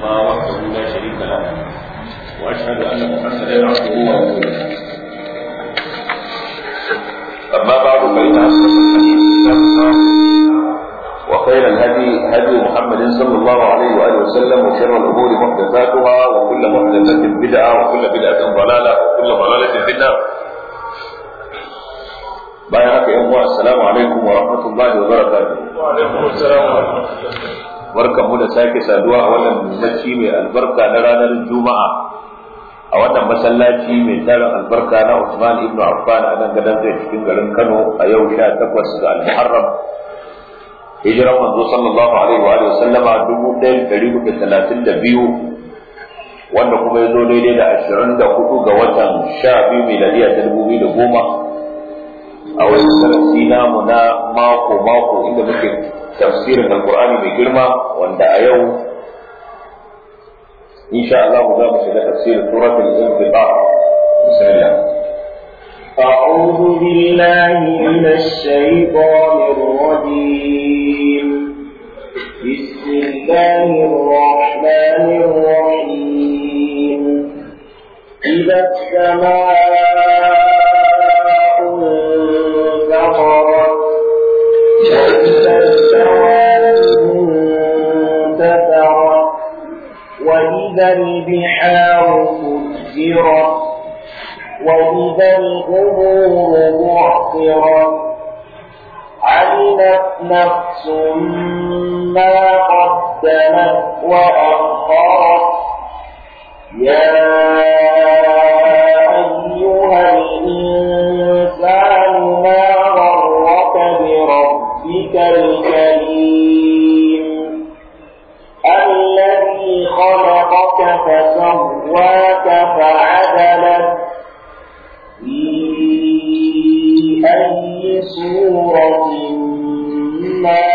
الله وحده لا شريك له واشهد ان محمدا عبده ورسوله اما بعد فان اصدق الحديث كتاب الله وخير الهدي هدي محمد صلى الله عليه واله وسلم وشر الامور محدثاتها وكل محدثه بدعه وكل بدعه ضلاله وكل ضلاله في النار bayan haka yan uwa assalamu alaikum wa rahmatullahi wa barakatuh wa alaikum assalam wa rahmatullahi barkan mu da sake saduwa a wannan masallaci mai albarka na ranar juma'a a wannan masallaci mai tarin albarka na Usman ibn Affan a nan gadan zai cikin garin Kano a yau 18 ga al-Muharram hijiran manzo sallallahu alaihi wa alihi sallama 1432 wanda kuma ya zo daidai da 24 ga watan 12 miladiya ta 2010 a wani darasi namu na mako mako inda muke tafsirin alqur'ani mai girma wanda a yau insha Allah za mu shiga tafsirin suratul infitar bismillah أعوذ بالله من الشيطان الرجيم بسم الله الرحمن الرحيم إذا السماء انفطرت وإذا الجواب انتثرت وإذا البحار فجرت وإذا القبور بعثرت علمت نفس ما قدمت وأخرت يا أيها الإنسان ما غرك بربك الكريم الذي خلقك فسواك فعدلك في أي صورة ما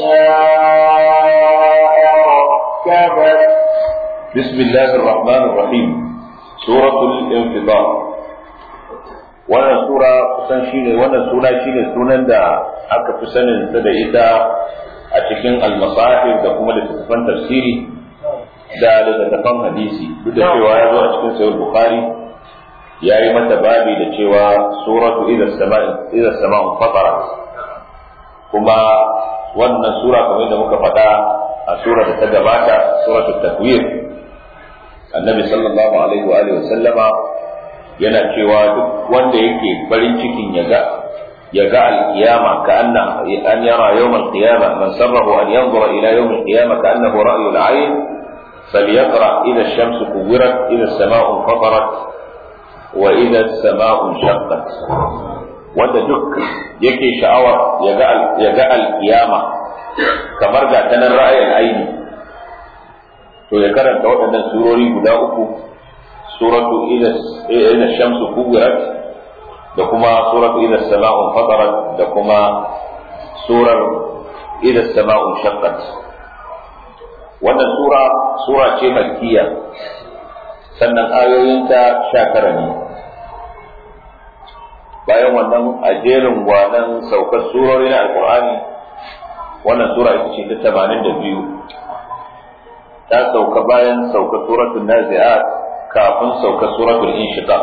شاء ركبك بسم الله الرحمن الرحيم سورة الانفطار wannan sura kusan shine wannan suna shine sunan da aka fi sanin ta da ita a cikin almasahif da kuma littattafan tafsiri da littattafan hadisi duk da cewa ya zo a cikin sahih bukhari ya yi mata babi da cewa suratu idza sama'i idza sama'u fatarat kuma wannan sura kamar da muka faɗa a sura da ta gabata suratu takwir annabi sallallahu alaihi wa alihi sallama yana cewa duk wanda yake farin cikin ya ga ya ga alkiyama ka anna an yara yawm alqiyama man sarrahu an yanzura ila yawm alqiyama ka annahu ra'yu al'ayn فليقرأ إذا الشمس كورت إذا السماء انفطرت وإذا السماء انشقت wanda duk yake sha'awar ya ga alkiyama kamar ga tanar ra'ayin aini to ya karanta waɗannan surori guda uku suratu ila shamsu kuwirat da kuma suratu ila sama'un fatarat da kuma surar ila sama'un shaqqat wannan sura sura ce makkiya sannan ayoyinta sha tara ne bayan wannan a jerin gwanan saukar surori na alkur'ani wannan sura ita ce ta tamanin da biyu ta sauka bayan saukar suratul nazi'at kafin saukar suratul inshiqaq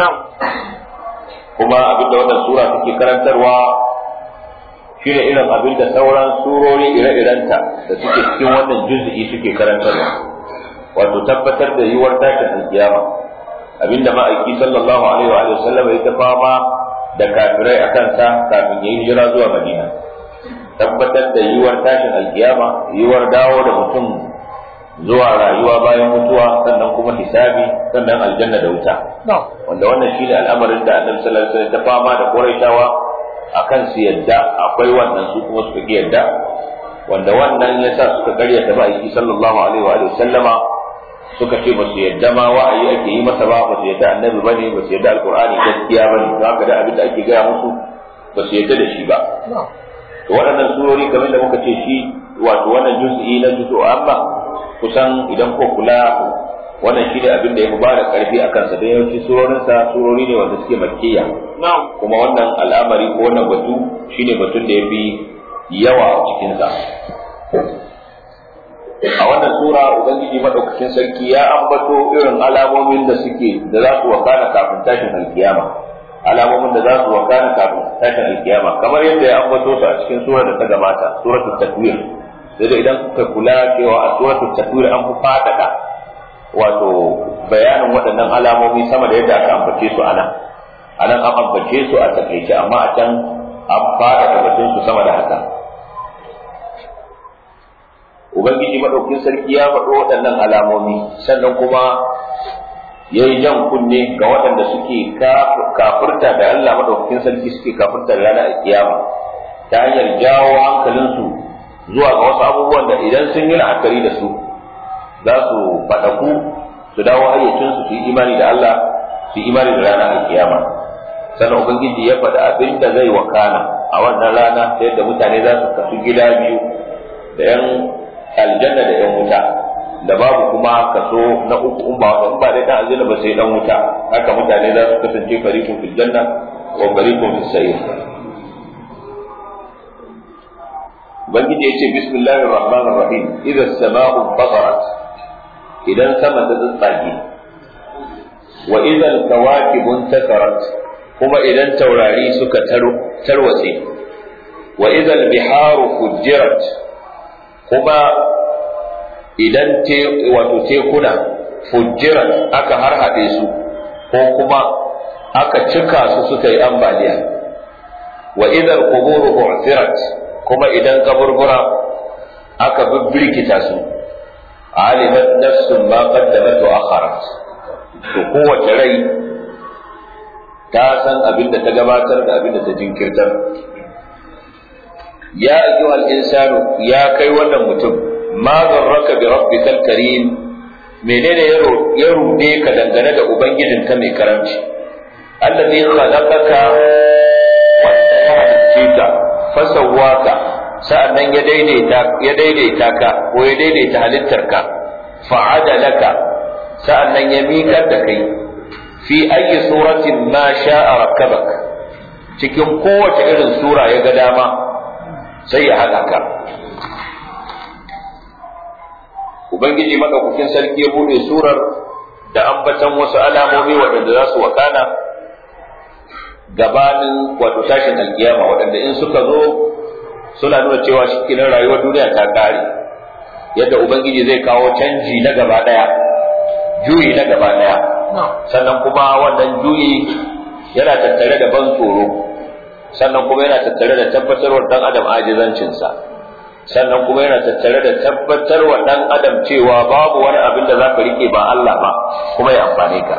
kuma abinda wannan sura take karantarwa shine irin abinda sauran surori ire-irenta da suke cikin wannan juz'i suke karantarwa wato tabbatar da yiwuwar tashin alkiyama abinda ma'aiki sallallahu alaihi wa sallam ya fama da kafirai a kansa kafin ya yi hijira zuwa Madina. Tabbatar da yiwuwar tashin alkiyama, yiwuwar dawo da mutum zuwa rayuwa bayan mutuwa, sannan kuma hisabi, sannan aljanna da wuta. Wanda wannan shi ne al'amarin da Annabi sallallahu alaihi ta fama da Qurayshawa akan su yadda akwai wannan su kuma suka ki yadda. Wanda wannan ya sa suka karyata ma'aiki sallallahu alaihi wa sallama suka ce ba su yadda ma wa'ayi ake yi masa ba ba su yadda annabi ba ne ba su yadda alkur'ani gaskiya ba ne haka da abin da ake gaya musu ba su yadda da shi ba to waɗannan surori kamar da muka ce shi wato wannan juz'i na juz'u amma kusan idan ko kula wannan shi ne abin da ya fi ba da ƙarfi a kansa don yawanci surorinsa surori ne wanda suke makkiya kuma wannan al'amari ko wannan batu shine batun da ya fi yawa a cikinsa a wannan sura ubangiji madaukakin sarki ya ambato irin alamomin da suke da za su wakana kafin tashin alkiyama alamomin da za su wakana kafin tashin alkiyama kamar yadda ya ambato su a cikin sura da ta gabata suratul takwir sai da idan kuka kula cewa a suratul takwir an fi fadada wato bayanin waɗannan alamomi sama da yadda aka ambace su anan anan an ambace su a takaice amma a can an fadada batun su sama da haka ubangiji madaukin sarki ya faɗo waɗannan alamomi sannan kuma ya yi jan kunne ga waɗanda suke kafurta da Allah madaukakin sarki suke kafurta da ranar kiyama ta hanyar jawo hankalinsu zuwa ga wasu abubuwan da idan sun yi la'akari da su za su faɗaku su dawo hayyacinsu su yi imani da Allah su yi imani da ranar kiyama sannan ubangiji ya faɗi abin da zai wakana a wannan rana ta yadda mutane za su kasu gida biyu da yan aljanna da yan wuta da babu kuma kaso na uku in ba in ba dai dan aljanna ba sai dan wuta haka mutane za su kasance fariqun fil janna wa fariqun fis sa'ir ubangiji ya ce bismillahir rahmanir rahim idza as-sama'u fatarat idan sama ta tsatsage wa idza al-kawakibu intakarat kuma idan taurari suka tarwatse wa idza al-biharu fujirat kuma idan te wato tekuna fujiran aka harhaɗe su ko kuma aka cika su suka yi ambaliya wa idan kuburu bu'thirat kuma idan kaburbura aka bibbirkita su alimat nafsun ma qaddamat wa akharat to kowace rai ta san abin da ta gabatar da abin da ta jinkirtar ya ayyuhal insanu ya kai wannan mutum ma zarraka bi rabbikal karim menene ya rude ka dangane da ubangijinka mai karamci allazi khalaqaka wa sawwaka fasawwaka sa'annan ya daidaita ya daidaita ka ko ya daidaita halittarka fa'adalaka sa'annan ya miƙar da kai fi ayi suratin ma sha'a rakkabak cikin kowace irin sura ya ga dama sai ya haɗa ka ubangiji madaukakin sarki ya bude surar da ambatan wasu alamomi waɗanda za su wakana gabanin wato tashin alkiyama waɗanda in suka zo suna nuna cewa shi kenan rayuwar duniya ta ƙare yadda ubangiji zai kawo canji na gaba ɗaya juyi na gaba ɗaya sannan kuma wannan juyi yana tattare da ban tsoro sannan kuma yana tattare da tabbatarwar dan adam ajizancinsa sannan kuma yana tattare da tabbatarwa dan adam cewa babu wani abin da za ka rike ba Allah ba kuma ya amfane ka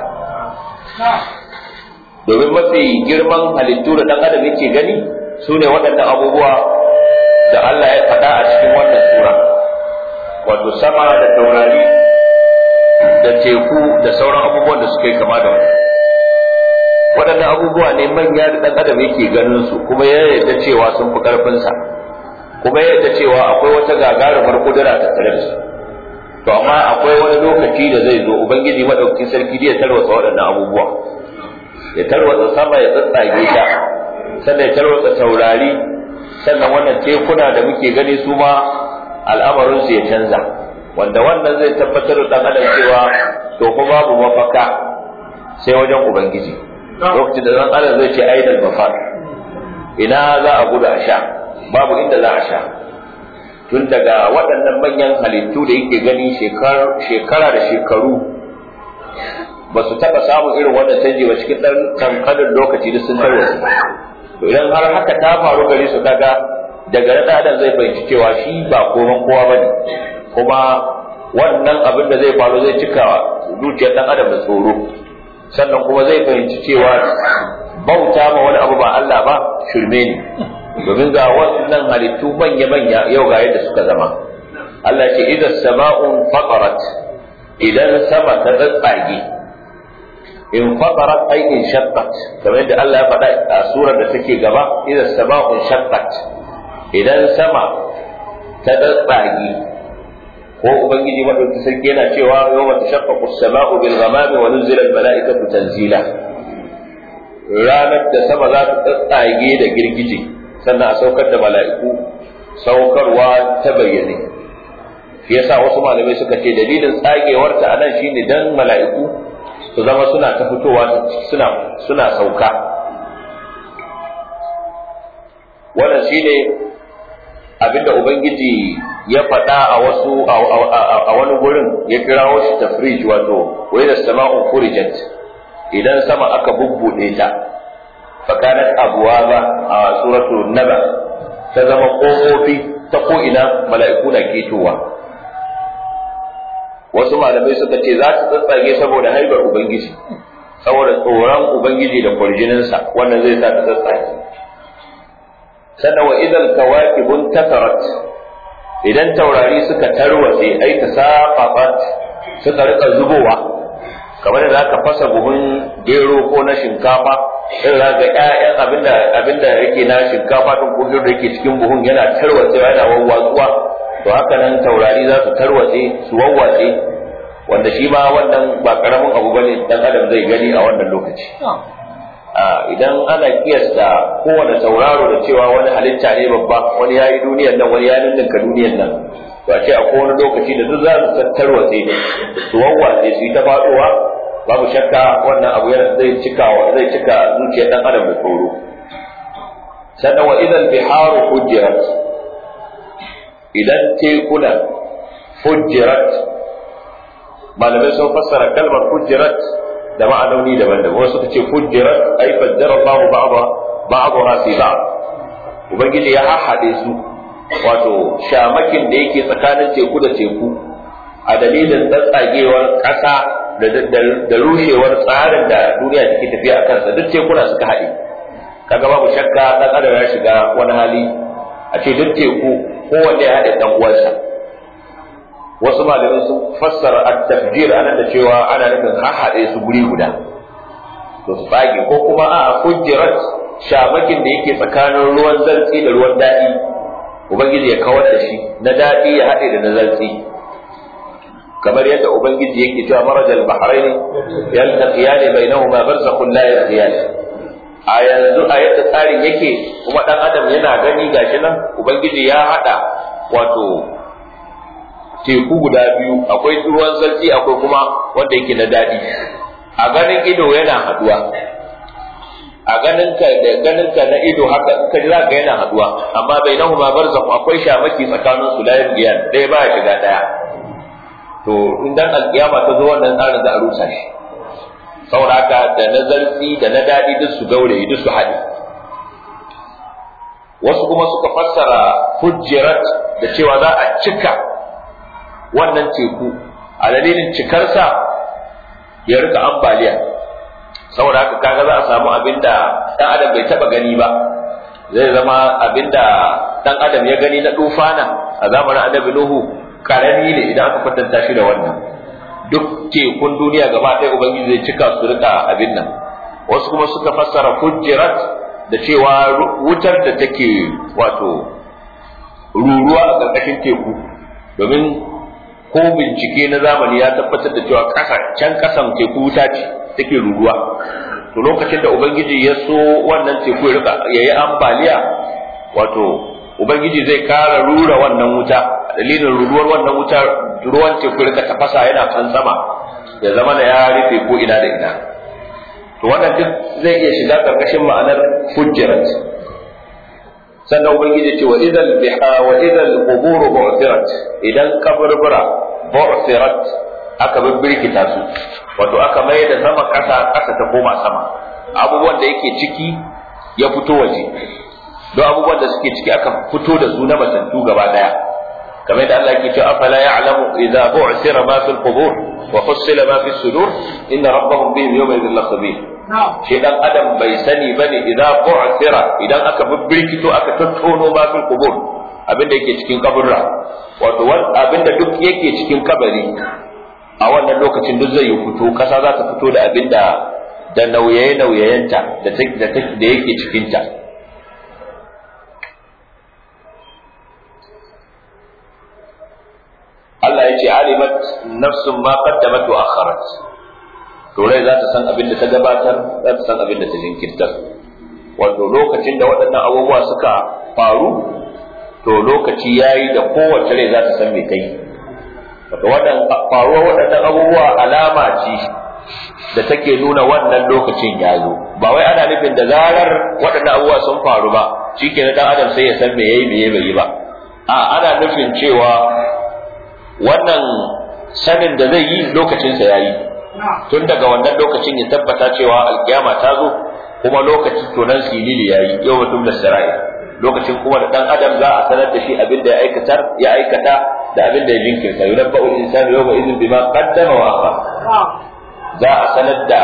domin mafi girman halittu da dan adam yake gani su ne waɗannan abubuwa da Allah ya faɗa a cikin wannan sura wato sama da taurari da teku da sauran abubuwan da suka yi kama da wani waɗannan abubuwa ne manya da ɗan adam yake ganin su kuma ya yarda cewa sun fi ƙarfinsa kuma ya yarda cewa akwai wata gagarumar kudura ta tare da su to amma akwai wani lokaci da zai zo ubangiji madaukakin sarki ya tarwatsa waɗannan abubuwa ya tarwatsa sama ya tsatsage ta sannan ya tarwatsa taurari sannan wannan tekuna da muke gani su ma al'amarinsu ya canza wanda wannan zai tabbatar da ɗan adam cewa to fa babu mafaka sai wajen ubangiji lokacin da zan adam zai ce ainihin mafar ina za a gudu a sha babu inda za a sha tun daga waɗannan manyan halittu da yake gani shekara da shekaru ba su taɓa samun irin wannan canji ba cikin ɗan kankanin lokaci da sun tarwata to idan har haka ta faru gare su kaga daga nan adam zai fahimci cewa shi ba koman kowa ba ne kuma wannan abin da zai faru zai cika zuciyar ɗan adam da tsoro sannan kuma zai fahimci cewa bauta ma wani abu ba Allah ba shirme ne domin ga wannan halittu manya-manya yau ga yadda suka zama Allah ce idan sama'un faqarat idan sama ta tsatsage in faqarat ay in shaqqat kamar yadda Allah ya faɗa a surar da take gaba idan sama'un shaqqat idan sama ta tsatsage ko ubangiji madauki sarki yana cewa yawma tashaqqaqu as-sama'u bil ghamami wa nuzila al-mala'ikatu tanzila ranar da sama za ta tsatsage da girgije sannan a saukar da mala'iku saukarwa ta bayyane shi yasa wasu malamai suka ce dalilin tsagewar ta anan shine dan mala'iku su zama suna ta fitowa suna suna sauka wannan shine abinda ubangiji ya faɗa a wasu a wani gurin ya kirawo shi tafrij wato wai da sama'un furijat idan sama aka bubbuɗe ta fakanat abuwaba a suratu naba ta zama ƙofofi ta ko'ina mala'iku na ketowa wasu malamai suka ce za ta tsatsage saboda haibar ubangiji saboda tsoron ubangiji da kwarjininsa wannan zai sa ta tsatsage sannan wa idan kawakibun tasarat idan taurari suka tarwatse ai ta safafat suka rika zubowa kamar da aka fasa buhun gero ko na shinkafa sai za ga ƴaƴan abinda abinda yake na shinkafa din ko gero da yake cikin buhun yana tarwatsewa yana wawwatsuwa to haka nan taurari za su tarwatse su wawwatse wanda shi ma wannan ba karamin abu bane dan adam zai gani a wannan lokaci idan ana kiyasta kowane tauraro da cewa wani halitta ne babba wani ya yi duniyar nan wani ya ninninka duniyar nan to a ce a kowane lokaci da duk za su tattarwatse su wawwatse su yi ta faɗowa babu shakka wannan abu zai cika zai cika zuciyar dan adam da tsoro sannan wa idan biharu hujjirat idan tekuna hujjirat malamai sun fassara kalmar hujjirat da ma'anoni daban-daban wasu suka ce hujjirat ai faddara Allahu ba'dha ba'dha fi ba'd ubangiji ya hahade su wato shamakin da yake tsakanin teku da teku a dalilin tsatsagewar ƙasa da rushewar tsarin da duniya take tafiya a kansa duk tekuna suka haɗe kaga babu shakka ɗan adam ya shiga wani hali a ce duk teku kowanne ya haɗe ɗan uwansa wasu malamai sun fassara at-tafjir anan da cewa ana nufin haɗe su guri guda to su tsage ko kuma a hujjirat shamakin da yake tsakanin ruwan zartsi da ruwan daɗi ubangiji ya kawar da shi na daɗi ya haɗe da na zartsi kamar yadda ubangiji yake cewa marajal bahrain yaltaqiyan bainahuma barzakhun la yabghiyan a yanzu a yadda tsarin yake kuma dan adam yana gani gashi nan ubangiji ya hada wato teku guda biyu akwai ruwan sarki akwai kuma wanda yake na dadi a ganin ido yana haduwa a ganin ka da ganin ka na ido haka ka ji za ga yana haduwa amma bainahuma barzakh akwai shamaki tsakanin su la yabghiyan dai ba ya shiga daya to in dan alkiyama ta zo wannan tsarin za a rusa shi saboda haka da na zarfi da na daɗi duk su gauraye duk su haɗe wasu kuma suka fassara hujjirat da cewa za a cika wannan teku a dalilin cikarsa ya rika ambaliya saboda haka kaga za a samu abin da ɗan adam bai taɓa gani ba zai zama abin da ɗan adam ya gani na tufana a zamanin annabi nuhu karami ne idan aka kwatanta shi da wannan duk tekun duniya gaba ɗaya ubangiji zai cika su rika abin nan wasu kuma suka fassara hujjirat da cewa wutar da take wato ruruwa a ƙarƙashin teku domin ko bincike na zamani ya tabbatar da cewa ƙasa can ƙasan teku wuta ce take ruruwa to lokacin da ubangiji ya so wannan teku ya rika yayi ambaliya wato ubangiji zai kara rura wannan wuta dalilin ruruwar wannan wuta ruwan teku rika tafasa yana kan sama ya zama da ya rufe ko ina da ina to wannan duk zai iya shiga karkashin ma'anar hujjirat sannan ubangiji ce wa idal biha wa idal qubur bu'thirat idan kaburbura bu'thirat aka bibbirkita su wato aka mai da sama kasa kasa ta koma sama abubuwan da yake ciki ya fito waje don abubuwan da suke ciki aka fito da su na matattu gaba daya kamar yadda Allah yake cewa afala ya'lamu idza bu'sira ma fil qubur wa hussila ma fis sudur inna rabbahum bihim yawma idhin lakhabir shi dan adam bai sani bane idza bu'sira idan aka bibbirkito aka tattono ma fil qubur abinda yake cikin kaburra wato abinda duk yake cikin kabari a wannan lokacin duk zai yi fito kasa za ta fito da abinda da nauyaye-nauyayenta da yake cikinta Allah ya ce alimat nafsun ma qaddamat wa akharat to rai za ta san abin da ta gabatar za ta san abin da ta jinkirtar wato lokacin da waɗannan abubuwa suka faru to lokaci yayi da kowace rai za ta san me ta yi wato wannan faruwar waɗannan abubuwa alama ce da take nuna wannan lokacin ya zo ba wai ana nufin da zarar waɗannan abubuwa sun faru ba shikenan dan adam sai ya san me yayi me bai yi ba a ana nufin cewa wannan sanin da zai yi lokacinsa ya yi tun daga wannan lokacin ya tabbata cewa alkiyama ta zo kuma lokacin tonan silili ya yi yau mutum da sarai lokacin kuma da dan adam za a sanar da shi abin da ya aikatar ya aikata da abin da ya jinkirta yunabba ul insanu yawma idhin bima qaddama wa akhar za a sanar da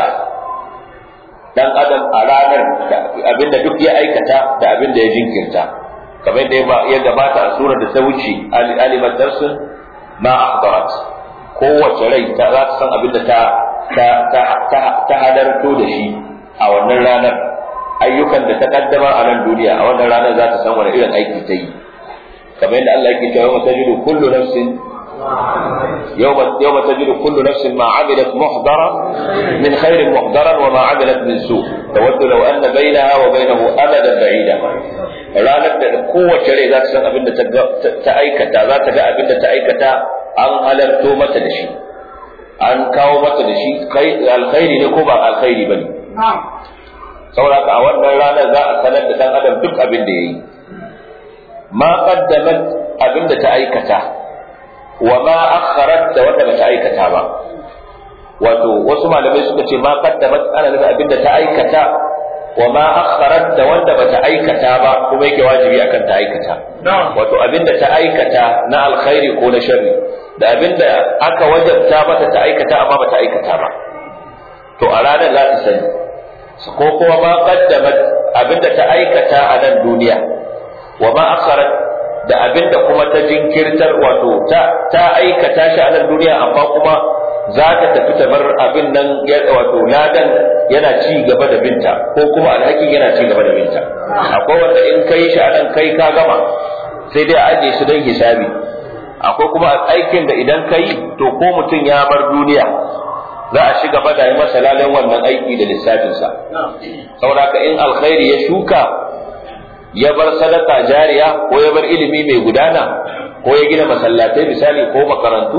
dan adam a ranar abin da duk ya aikata da abin da ya jinkirta kamar da ya gabata a surar da ta wuce alimat darsun ma ahdarat kowace rai ta za ta san abin da ta ta halarto da shi a wannan ranar ayyukan da ta kaddama a nan duniya a wannan ranar za ta san wani irin aiki ta yi kamar yadda Allah yake cewa mata jidu kullu nafsin يوم يوم تجد كل نفس ما عملت محضرا من خير محضرا وما عملت من سوء تود لو ان بينها وبينه امدا بعيدا ranar da kowace rai za ta san abin da ta aikata za ta ga abin da ta aikata an halarto mata da shi an kawo mata da shi alkhairi ne ko ba alkhairi ba ne saboda a wannan ranar za a sanar da dan adam duk abin da ya yi ma qaddamat abin da ta aikata wa ma akharat da wanda bata aikata ba wato wasu malamai suka ce ma qaddamat ana nufin abin da ta aikata wa ma akharat da wanda bata aikata ba kuma yake wajibi akan ta aikata wato abinda ta aikata na alkhairi ko na sharri da abinda aka wajabta mata ta aikata amma bata aikata ba to a ranar za ta sani ko kuma ma qaddamat abinda ta aikata a nan duniya wa ma akharat da abinda kuma ta jinkirtar wato ta ta aikata shi a nan duniya amma kuma za ta tafi ta bar abin nan wato ladan yana ci gaba da binta ko kuma alhakin yana ci gaba da binta akwai wanda in kai shi a nan kai ka gama sai dai a aje su don hisabi akwai kuma aikin da idan kai to ko mutum ya bar duniya za a ci gaba da yi masa lalan wannan aiki da lissafinsa saboda in alkhairi ya shuka ya bar sadaka jariya ko ya bar ilimi mai gudana ko ya gina masallatai misali ko makarantu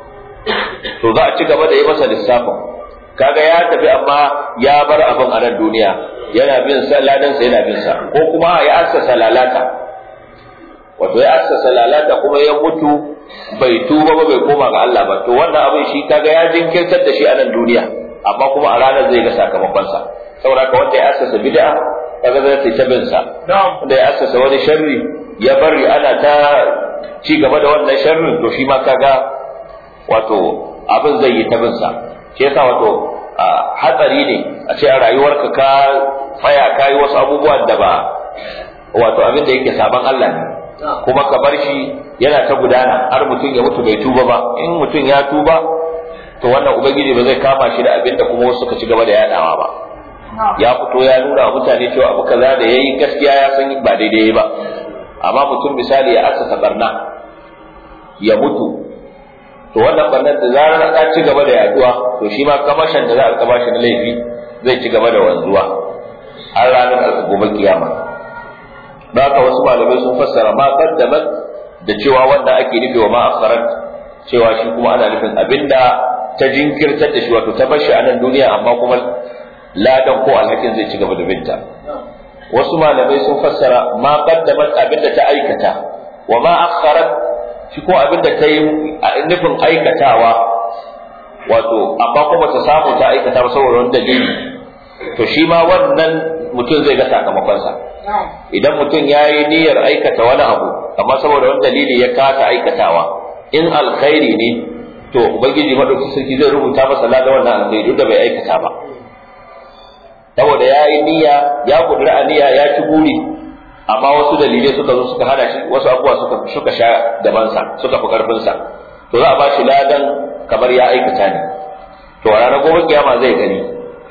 to za a ci gaba da yi masa lissafin kaga ya tafi amma ya bar abin a nan duniya yana bin sa ladansa yana bin sa ko kuma ya assasa lalata wato ya assasa lalata kuma ya mutu bai tuba ba bai koma ga Allah ba to wannan abin shi kaga ya jinkirtar da shi a nan duniya amma kuma a ranar zai ga sakamakon sa saboda ka wanda ya assasa bid'a kaga zai ta bin sa wanda ya assasa wani sharri ya bari ana ta ci gaba da wannan sharrin to shi ma kaga wato abin zai yi ta bin sa shi yasa wato hatsari ne a ce a rayuwarka ka tsaya ka yi wasu abubuwan da ba wato abin da yake sabon Allah ne kuma ka bar shi yana ta gudana har mutum ya mutu bai tuba ba in mutum ya tuba to wannan ubangiji ba zai kama shi da abin da kuma wasu suka ci gaba da yadawa ba ya fito ya nuna wa mutane cewa abu kaza da yayi gaskiya ya san ba daidai ba amma mutum misali ya asasa barna ya mutu to wannan barnar da zarar ta ci gaba da yaduwa to shi ma kamashin da za a kaba shi na laifi zai ci gaba da wanzuwa har ranar gobe kiyama da haka wasu malamai sun fassara ma qaddamat da cewa wanda ake nufi wa ma akharat cewa shi kuma ana nufin abinda ta jinkirtar da shi wato ta bar shi a nan duniya amma kuma ladan ko alhakin zai ci gaba da binta wasu malamai sun fassara ma qaddamat abinda ta aikata wa ma akharat shi ko abinda ta yi nufin aikatawa wato amma kuma ta samu ta aikata ba saboda wani dalili to shi ma wannan mutum zai ga sakamakonsa idan mutum ya yi niyyar aikata wani abu amma saboda wani dalili ya kasa aikatawa in alkhairi ne to ubangiji madauki sarki zai rubuta masa ladan wannan alkhairi duk da bai aikata ba saboda ya yi niyya ya kudura niyya ya ci buri amma wasu dalilai suka zo suka hana shi wasu abubuwa suka suka sha gabansa suka fi karfinsa to za a ba shi ladan kamar ya aikata ne to a ranar gobe kiyama zai gani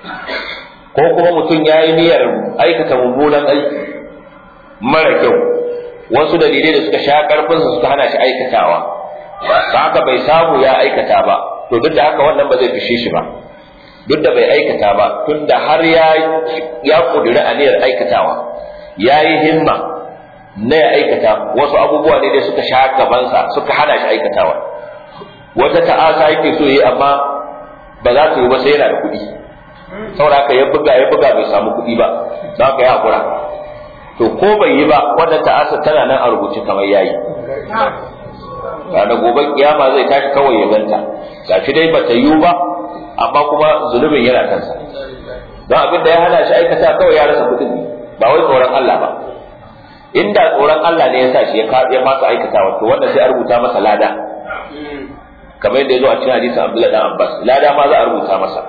ko kuma mutum ya yi niyyar aikata mummunan aiki mara kyau wasu dalilai da suka sha karfinsa suka hana shi aikatawa ta haka bai samu ya aikata ba to duk da haka wannan ba zai fishe shi ba duk da bai aikata ba tunda har ya ya kudura aniyar aikatawa ya yi himma na ya aikata wasu abubuwa ne da suka sha gabansa suka hana shi aikatawa wata ta'asa yake so yi amma ba za ta yi ba sai yana da kuɗi saboda haka ya buga ya buga bai samu kuɗi ba za ka yi hakura to ko bai yi ba wannan ta'asa tana nan a rubuce kamar yayi ranar gobe kiyama zai tashi kawai ya ganta gashi dai bata yiwu ba amma kuma zunubin yana kansa don abin da ya hana shi aikata kawai ya rasa kuɗin ne ba wai tsoron Allah ba inda tsoron Allah ne ya sa shi ya fasa aikata wato wannan sai a rubuta masa lada kamar yadda ya zo a cikin hadisin Abdullahi dan Abbas lada ma za a rubuta masa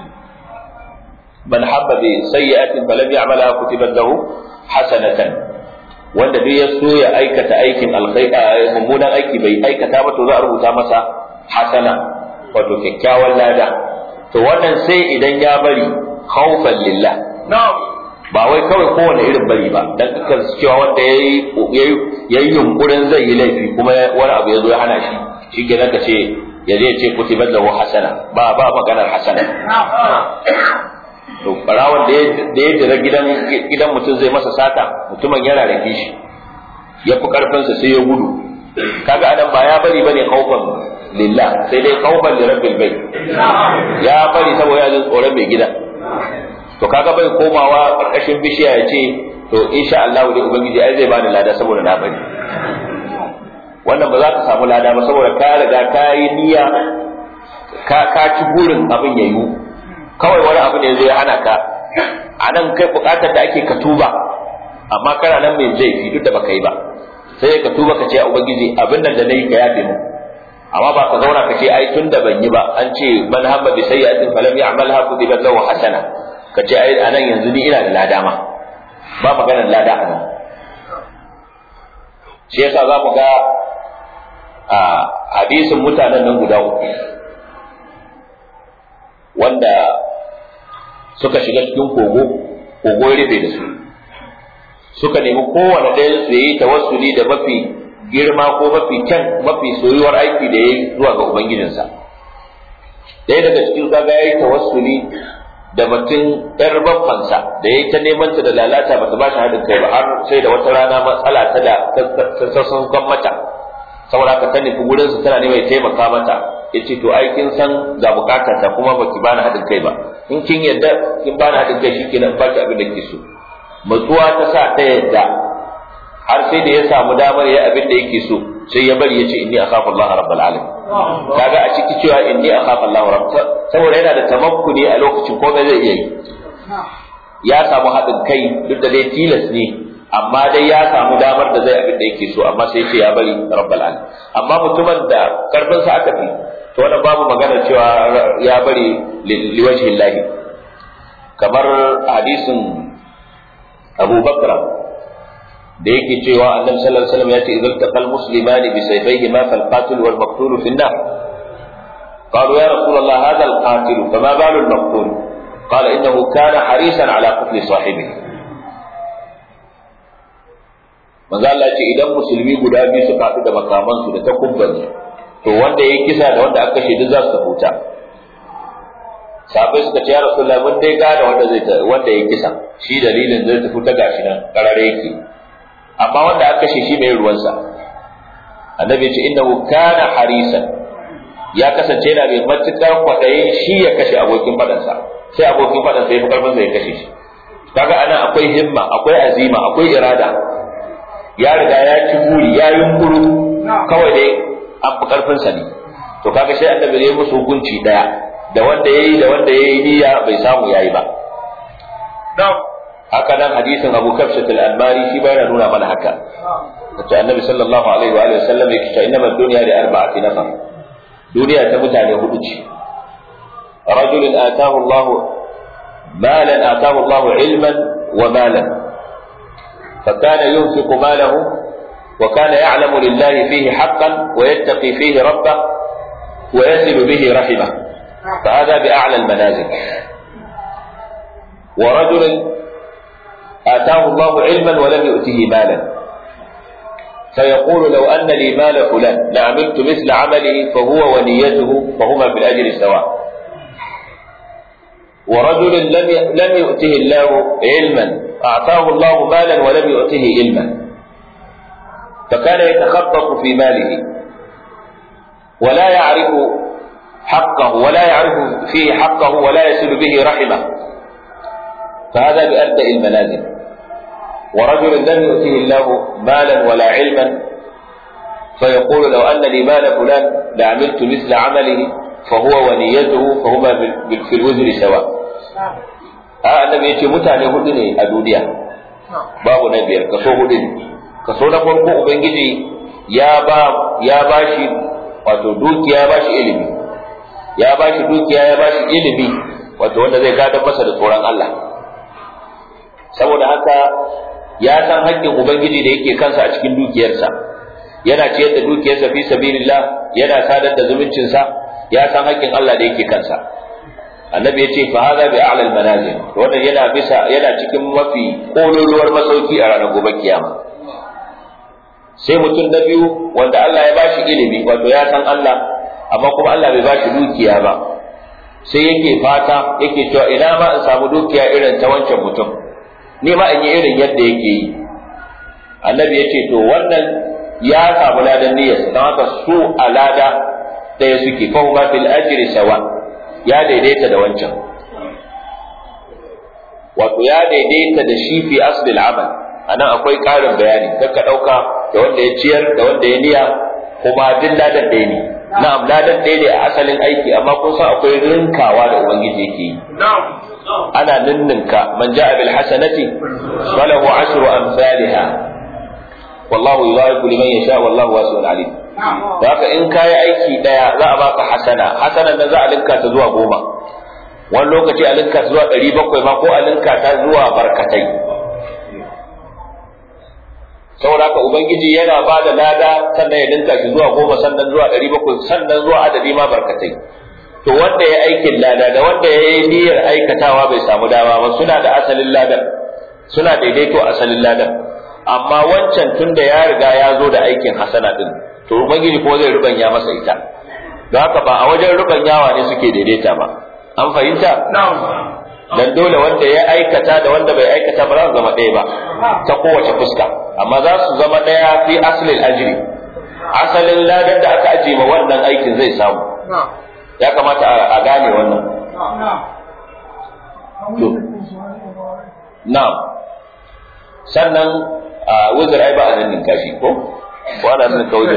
man habba bi sayyi'atin falam ya'malha kutibat lahu hasanatan wanda duk ya so ya aikata aikin alkhairi mummunan aiki bai aikata ba to za a rubuta masa hasana wato kyakkyawan lada to wannan sai idan ya bari khawfan lillah ba wai kawai kowane irin bari ba dan kakar cewa wanda yayi yayi yunkurin zai yi laifi kuma wani abu ya zo ya hana shi shi kenan ka ce ya je ce kutibat lahu hasana ba ba maganar hasana to barawon da ya jira gidan gidan mutum zai masa sata mutumin yana rake shi ya fi karfinsa sai ya gudu kaga anan ba ya bari bane kaufan lillah sai dai kaufan li rabbil bayt ya bari saboda ya jin tsoron mai gida to kaga bai komawa karkashin bishiya ya ce to insha Allah dai ubangiji ai zai bani lada saboda na bari wannan ba za ka samu lada ba saboda ka riga ka yi niyya ka ka ci burin abin ya yiwu kawai wani abu ne zai hana ka a nan kai bukatar da ake ka tuba amma kana nan mai laifi duk da baka yi ba sai ka tuba ka ce ubangiji abin nan da nayi ka yafe mu amma ba ka zauna ka ce ai tun da ban yi ba an ce man hamma bi sayyi'atin falam ya'malha kutibat lahu hasana ka ce ai anan yanzu ni ina da lada ma ba maganar lada a nan shi yasa za mu ga a hadisin mutanen nan guda uku wanda suka shiga cikin kogo kogo ya rufe da su suka nemi kowane ɗaya su yi tawassuli da mafi girma ko mafi kyan mafi soyuwar aiki da ya yi zuwa ga ubangijinsa ɗaya daga cikin kaga ya yi tawassuli da mutum ‘yar babbansa da ya yi ta neman ta da lalata ba ta ba shi haɗin kai ba har sai da wata rana matsala ta da sassan kan mata saboda haka ta nufi gurinsa tana neman taimaka mata ya ce to ai kin san ga bukata ta kuma ba ki bani haɗin kai ba in kin yadda kin bani haɗin kai shikenan ba ki abin da ke so matsuwa ta sa ta yadda har sai da ya samu damar ya abin da yake so sai ya bari ya ce inni akhafu Allah rabbul alamin kaga a ciki cewa inni akhafu Allah rabb saboda yana da tamakkuni a lokacin komai zai iya yi ya samu haɗin kai duk da dai tilas ne amma dai ya samu damar da zai abin da yake so amma sai ce ya bari rabbul alamin amma mutumin da karfin sa aka fi to wannan babu magana cewa ya bari liwajhi Allah kamar hadisin Abu Bakra da yake cewa annabi sallallahu alaihi wasallam ya ce idan taqal muslimani bi sayfayhima fal qatil wal maqtul fi an-nar قالوا يا رسول الله هذا القاتل فما بال المقتول قال انه كان حريصا على قتل صاحبه manzo Allah ce idan musulmi guda biyu suka haɗu da makamansu da takubban to wanda ya kisa da wanda aka kashe duk za su tafuta sabai suka ce ya rasulullahi mun dai gane wanda zai wanda ya kisa shi dalilin zai tafi ta gashi nan karare yake amma wanda aka kashe shi mai ruwansa annabi ya ce innahu kana harisan ya kasance yana mai matukar kwaɗayin shi ya kashe abokin faɗansa sai abokin faɗansa ya fi ƙarfinsa ya kashe shi kaga ana akwai himma akwai azima akwai irada ya riga ya ci buri ya yunkuru kawai dai an fi ƙarfinsa ne to kaga sai annabi ya musu hukunci daya da wanda yayi da wanda yayi niyya bai samu yayi ba haka nan hadisin Abu Kafshat al-Anbari shi bayana nuna mana haka wato annabi sallallahu alaihi wa alihi wasallam yake cewa inna ad-dunya li arba'ati nafar duniya ta mutane hudu ce rajulun atahu Allah malan atahu Allah ilman wa malan فكان ينفق ماله وكان يعلم لله فيه حقا ويتقي فيه ربه ويصل به رحمه فهذا بأعلى المنازل ورجل آتاه الله علما ولم يؤته مالا فيقول لو أن لي مال فلان لعملت مثل عمله فهو ونيته فهما في الأجر سواء ورجل لم لم يؤته الله علما أعطاه الله مالا ولم يؤته علما فكان يتخبط في ماله ولا يعرف حقه ولا يعرف فيه حقه ولا يصل به رحمه فهذا بأبدأ المنازل ورجل لم يؤته الله مالا ولا علما فيقول لو أن لي مال فلان لعملت مثل عمله فهو ونيته فهما في الوزر سواء a annabi ya ce mutane hudu ne a duniya babu na biyar kaso hudu ne kaso na farko ubangiji ya ba ya bashi wato dukiya ya bashi ilimi ya bashi dukiya ya bashi ilimi wato wanda zai gadar masa da tsoron Allah saboda haka ya san haƙƙin ubangiji da yake kansa a cikin dukiyarsa yana ciyar da dukiyarsa fi sabilillah yana sadar da zumuncinsa ya san haƙƙin Allah da yake kansa annabi ya ce fa hada bi a'la manazil wannan yana bisa yana cikin mafi kololuwar masauki a ranar gobe kiyama sai mutum na biyu wanda Allah ya bashi ilimi wato ya san Allah amma kuma Allah bai bashi dukiya ba sai yake fata yake cewa ina ma in samu dukiya irin ta wancan mutum ni ma in yi irin yadda yake yi annabi ya ce to wannan ya samu ladan niyyarsa don haka su a lada ɗaya suke fa huma fil ajri sawa ya daidaita da wancan wato ya daidaita da shi fi aslil amal anan akwai ƙarin bayani kar ka ɗauka da wanda ya ciyar da wanda ya niya kuma duk ladan ɗaya ne na'am ladan ɗaya ne a asalin aiki amma kun san akwai rinkawa da ubangiji yake yi ana ninninka man ja'a bil hasanati falahu ashru amsalha wallahu yudha'ifu liman yasha wallahu wasi'un alim da haka in kayi aiki daya za a baka hasana hasanan nan za a linka ta zuwa goma wani lokaci a linka ta zuwa ɗari bakwai ma ko a linka ta zuwa barkatai saboda haka ubangiji yana ba da lada sannan ya linka shi zuwa goma sannan zuwa ɗari bakwai sannan zuwa adadi ma barkatai to wanda ya aikin lada da wanda ya yi niyyar aikatawa bai samu dama ba suna da asalin ladan suna daidaito asalin ladan amma wancan tun da ya riga ya zo da aikin hasana din to ubangiji ko zai rubanya masa ita don haka ba a wajen rubanyawa ne suke daidaita ba an fahimta dan dole wanda ya aikata da wanda bai aikata ba za su zama ɗaya ba ta kowace fuska amma za su zama ɗaya fi asalin ajiri asalin ladan da aka ajiye ma wannan aikin zai samu ya kamata a gane wannan na'am sannan a wuzur ai ba a nan kashi ko ko ana son kauye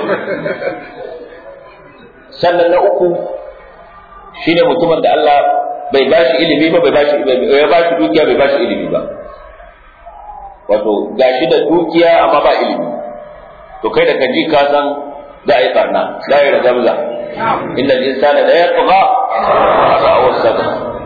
sannan na uku shine mutumin da Allah bai ba shi ilimi ba bai ba shi ya ba shi dukiya bai ba shi ilimi ba wato gashi da dukiya amma ba ilimi to kai da kaji ka san za a yi barna za a yi rajamza inda insana da ya tsuga a sa'awar sada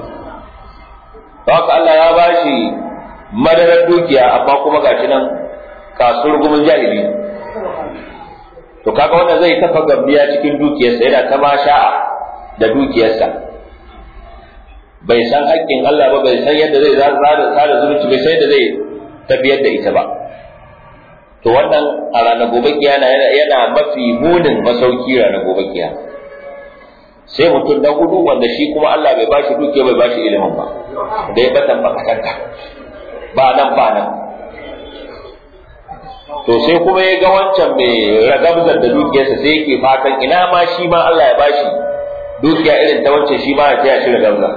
haka Allah ya ba shi madarar dukiya amma kuma gashi nan kasuwar gumin jahili to kaga wannan zai kafa gambiya cikin dukiyarsa yana ta sha'a da dukiyarsa bai san haƙƙin Allah ba bai san yadda zai tsara zumunci bai san yadda zai tafiyar da ita ba to wannan a ranar gobe kiyana yana mafi munin masauki ranar gobe kiyana sai mutum na hudu wanda shi kuma Allah bai bashi dukiya bai bashi ilimin ba da ya batan bakatanta ba nan ba nan to sai kuma ya ga wancan mai ragabzar da dukiyarsa sai yake fatan ina ma shi ma Allah ya bashi dukiya irin ta wancan shi ma ya taya shi ragabza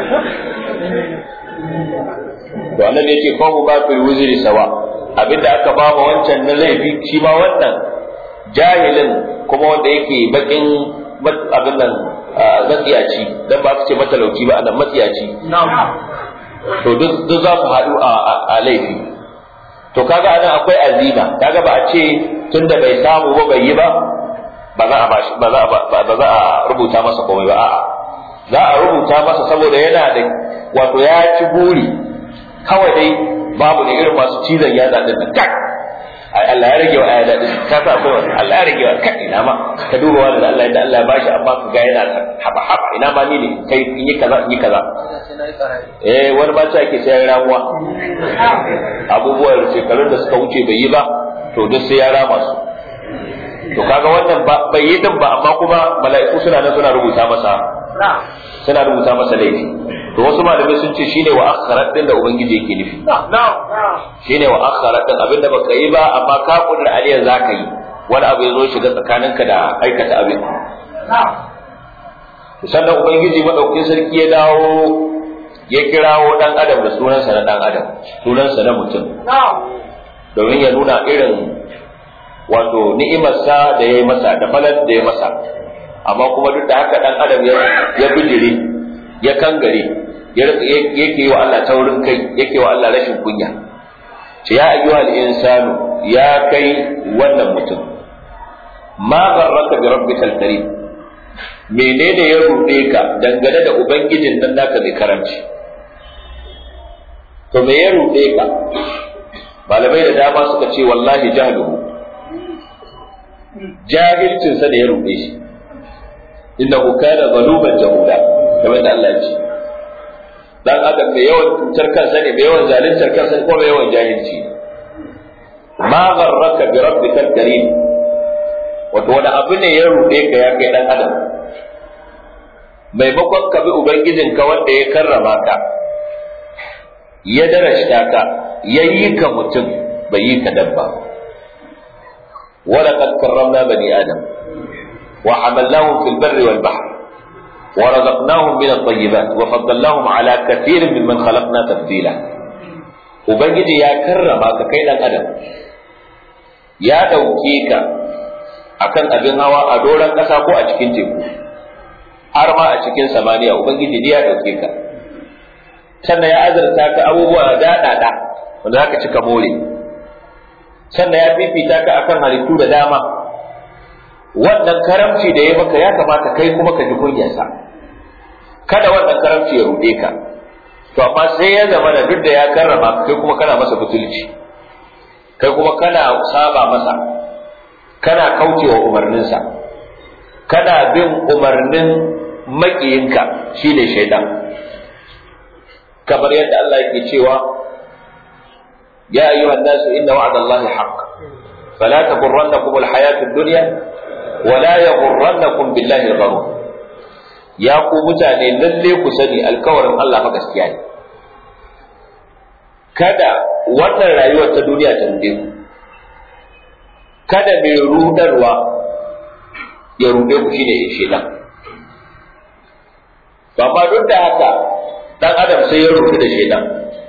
to annabi yace fa mu ba fil wuzri sawa abinda aka ba mu wancan na laifi shi ma wannan jahilin kuma wanda yake bakin abin nan matsiyaci dan ba su ce matalauci ba anan matsiyaci to duk za su haɗu a laifi to kaga anan akwai azima kaga ba a ce tunda bai samu ba bai yi ba ba za a ba za a ba za a rubuta masa komai ba a'a za a rubuta masa saboda yana da wato ya ci buri kawai dai babu ne irin masu cizon yatsa din nan kak ai Allah ya rage wa aya dadin ka sa ko Allah ya rage wa kai ina ma ka duba wanda Allah da Allah ya bashi amma ka ga yana haba haba ina ma ni ne kai in yi kaza in yi kaza eh wani ba ake sai ya ramuwa abubuwan shekarun da suka wuce bai yi ba to duk sai ya rama su to kaga wannan bai yi din ba amma kuma mala'iku suna nan suna rubuta masa suna rubuta masa laifi to wasu malamai sun ce shine wa akharat din da ubangiji yake nufi shine wa akharat din abinda baka yi ba amma ka kudur aliyar zaka yi wani abu ya zo shiga tsakaninka da aikata abin sannan ubangiji madaukakin sarki ya dawo ya kirawo dan adam da sunansa na dan adam sunansa na mutum domin ya nuna irin wato ni'imarsa da ya yi masa da falar da ya masa amma kuma duk da haka dan adam ya bijire ya kangare yake yi wa Allah taurin kai yake wa Allah rashin kunya ce ya ayyuhal insanu ya kai wannan mutum ma garraka bi rabbikal karim menene ya ruɗe ka dangane da ubangijin nan naka mai karamci to me ya ruɗe ka malamai da dama suka ce wallahi jahluhu jahilcinsa da ya ruɗe shi innahu kana zaluman jahula kamar da Allah ya ce dan adam mai yawan cutar kansa ne mai yawan zaluntar kansa ko mai yawan jahilci ma gharraka bi rabbikal karim wato wani abu ne ya ruɗe ka ya kai dan adam maimakon ka bi ubangijinka wanda ya karrama ka ya darashta ka ya yi ka mutum bai yi ka dabba ولقد كرمنا بني آدم وحملناهم في البر والبحر ورزقناهم من الطيبات وفضلناهم على كثير ممن خلقنا تفضيلا ubangiji ya karrama ka kai dan adam ya ɗauke ka akan abin hawa a doron ƙasa ko a cikin teku har ma a cikin samaniya ubangiji ya ɗauke ka sannan ya azurta ka abubuwa daɗaɗa wanda za ka cika more sannan ya fifita ka akan halittu da dama wannan karamci da ya maka ya kamata kai kuma ka ji kunyarsa kada wannan karamci ya ruɗe ka to amma sai ya zama da duk da ya karrama kai kuma kana masa butulci kai kuma kana saba masa kana kaucewa umarninsa kana bin umarnin maƙiyinka shine shaidan kamar yadda Allah yake cewa ya ayyuhan nasu inna wa'dallahi haqq fala taghurrannakum alhayatud dunya wala yaghurrannakum billahi al-gharur ya ku mutane lalle ku sani alkawarin Allah fa gaskiya ne kada wannan rayuwar ta duniya ta rude ku kada mai rudarwa ya rude ku shine shedan to amma duk da haka dan adam sai ya rudu da shedan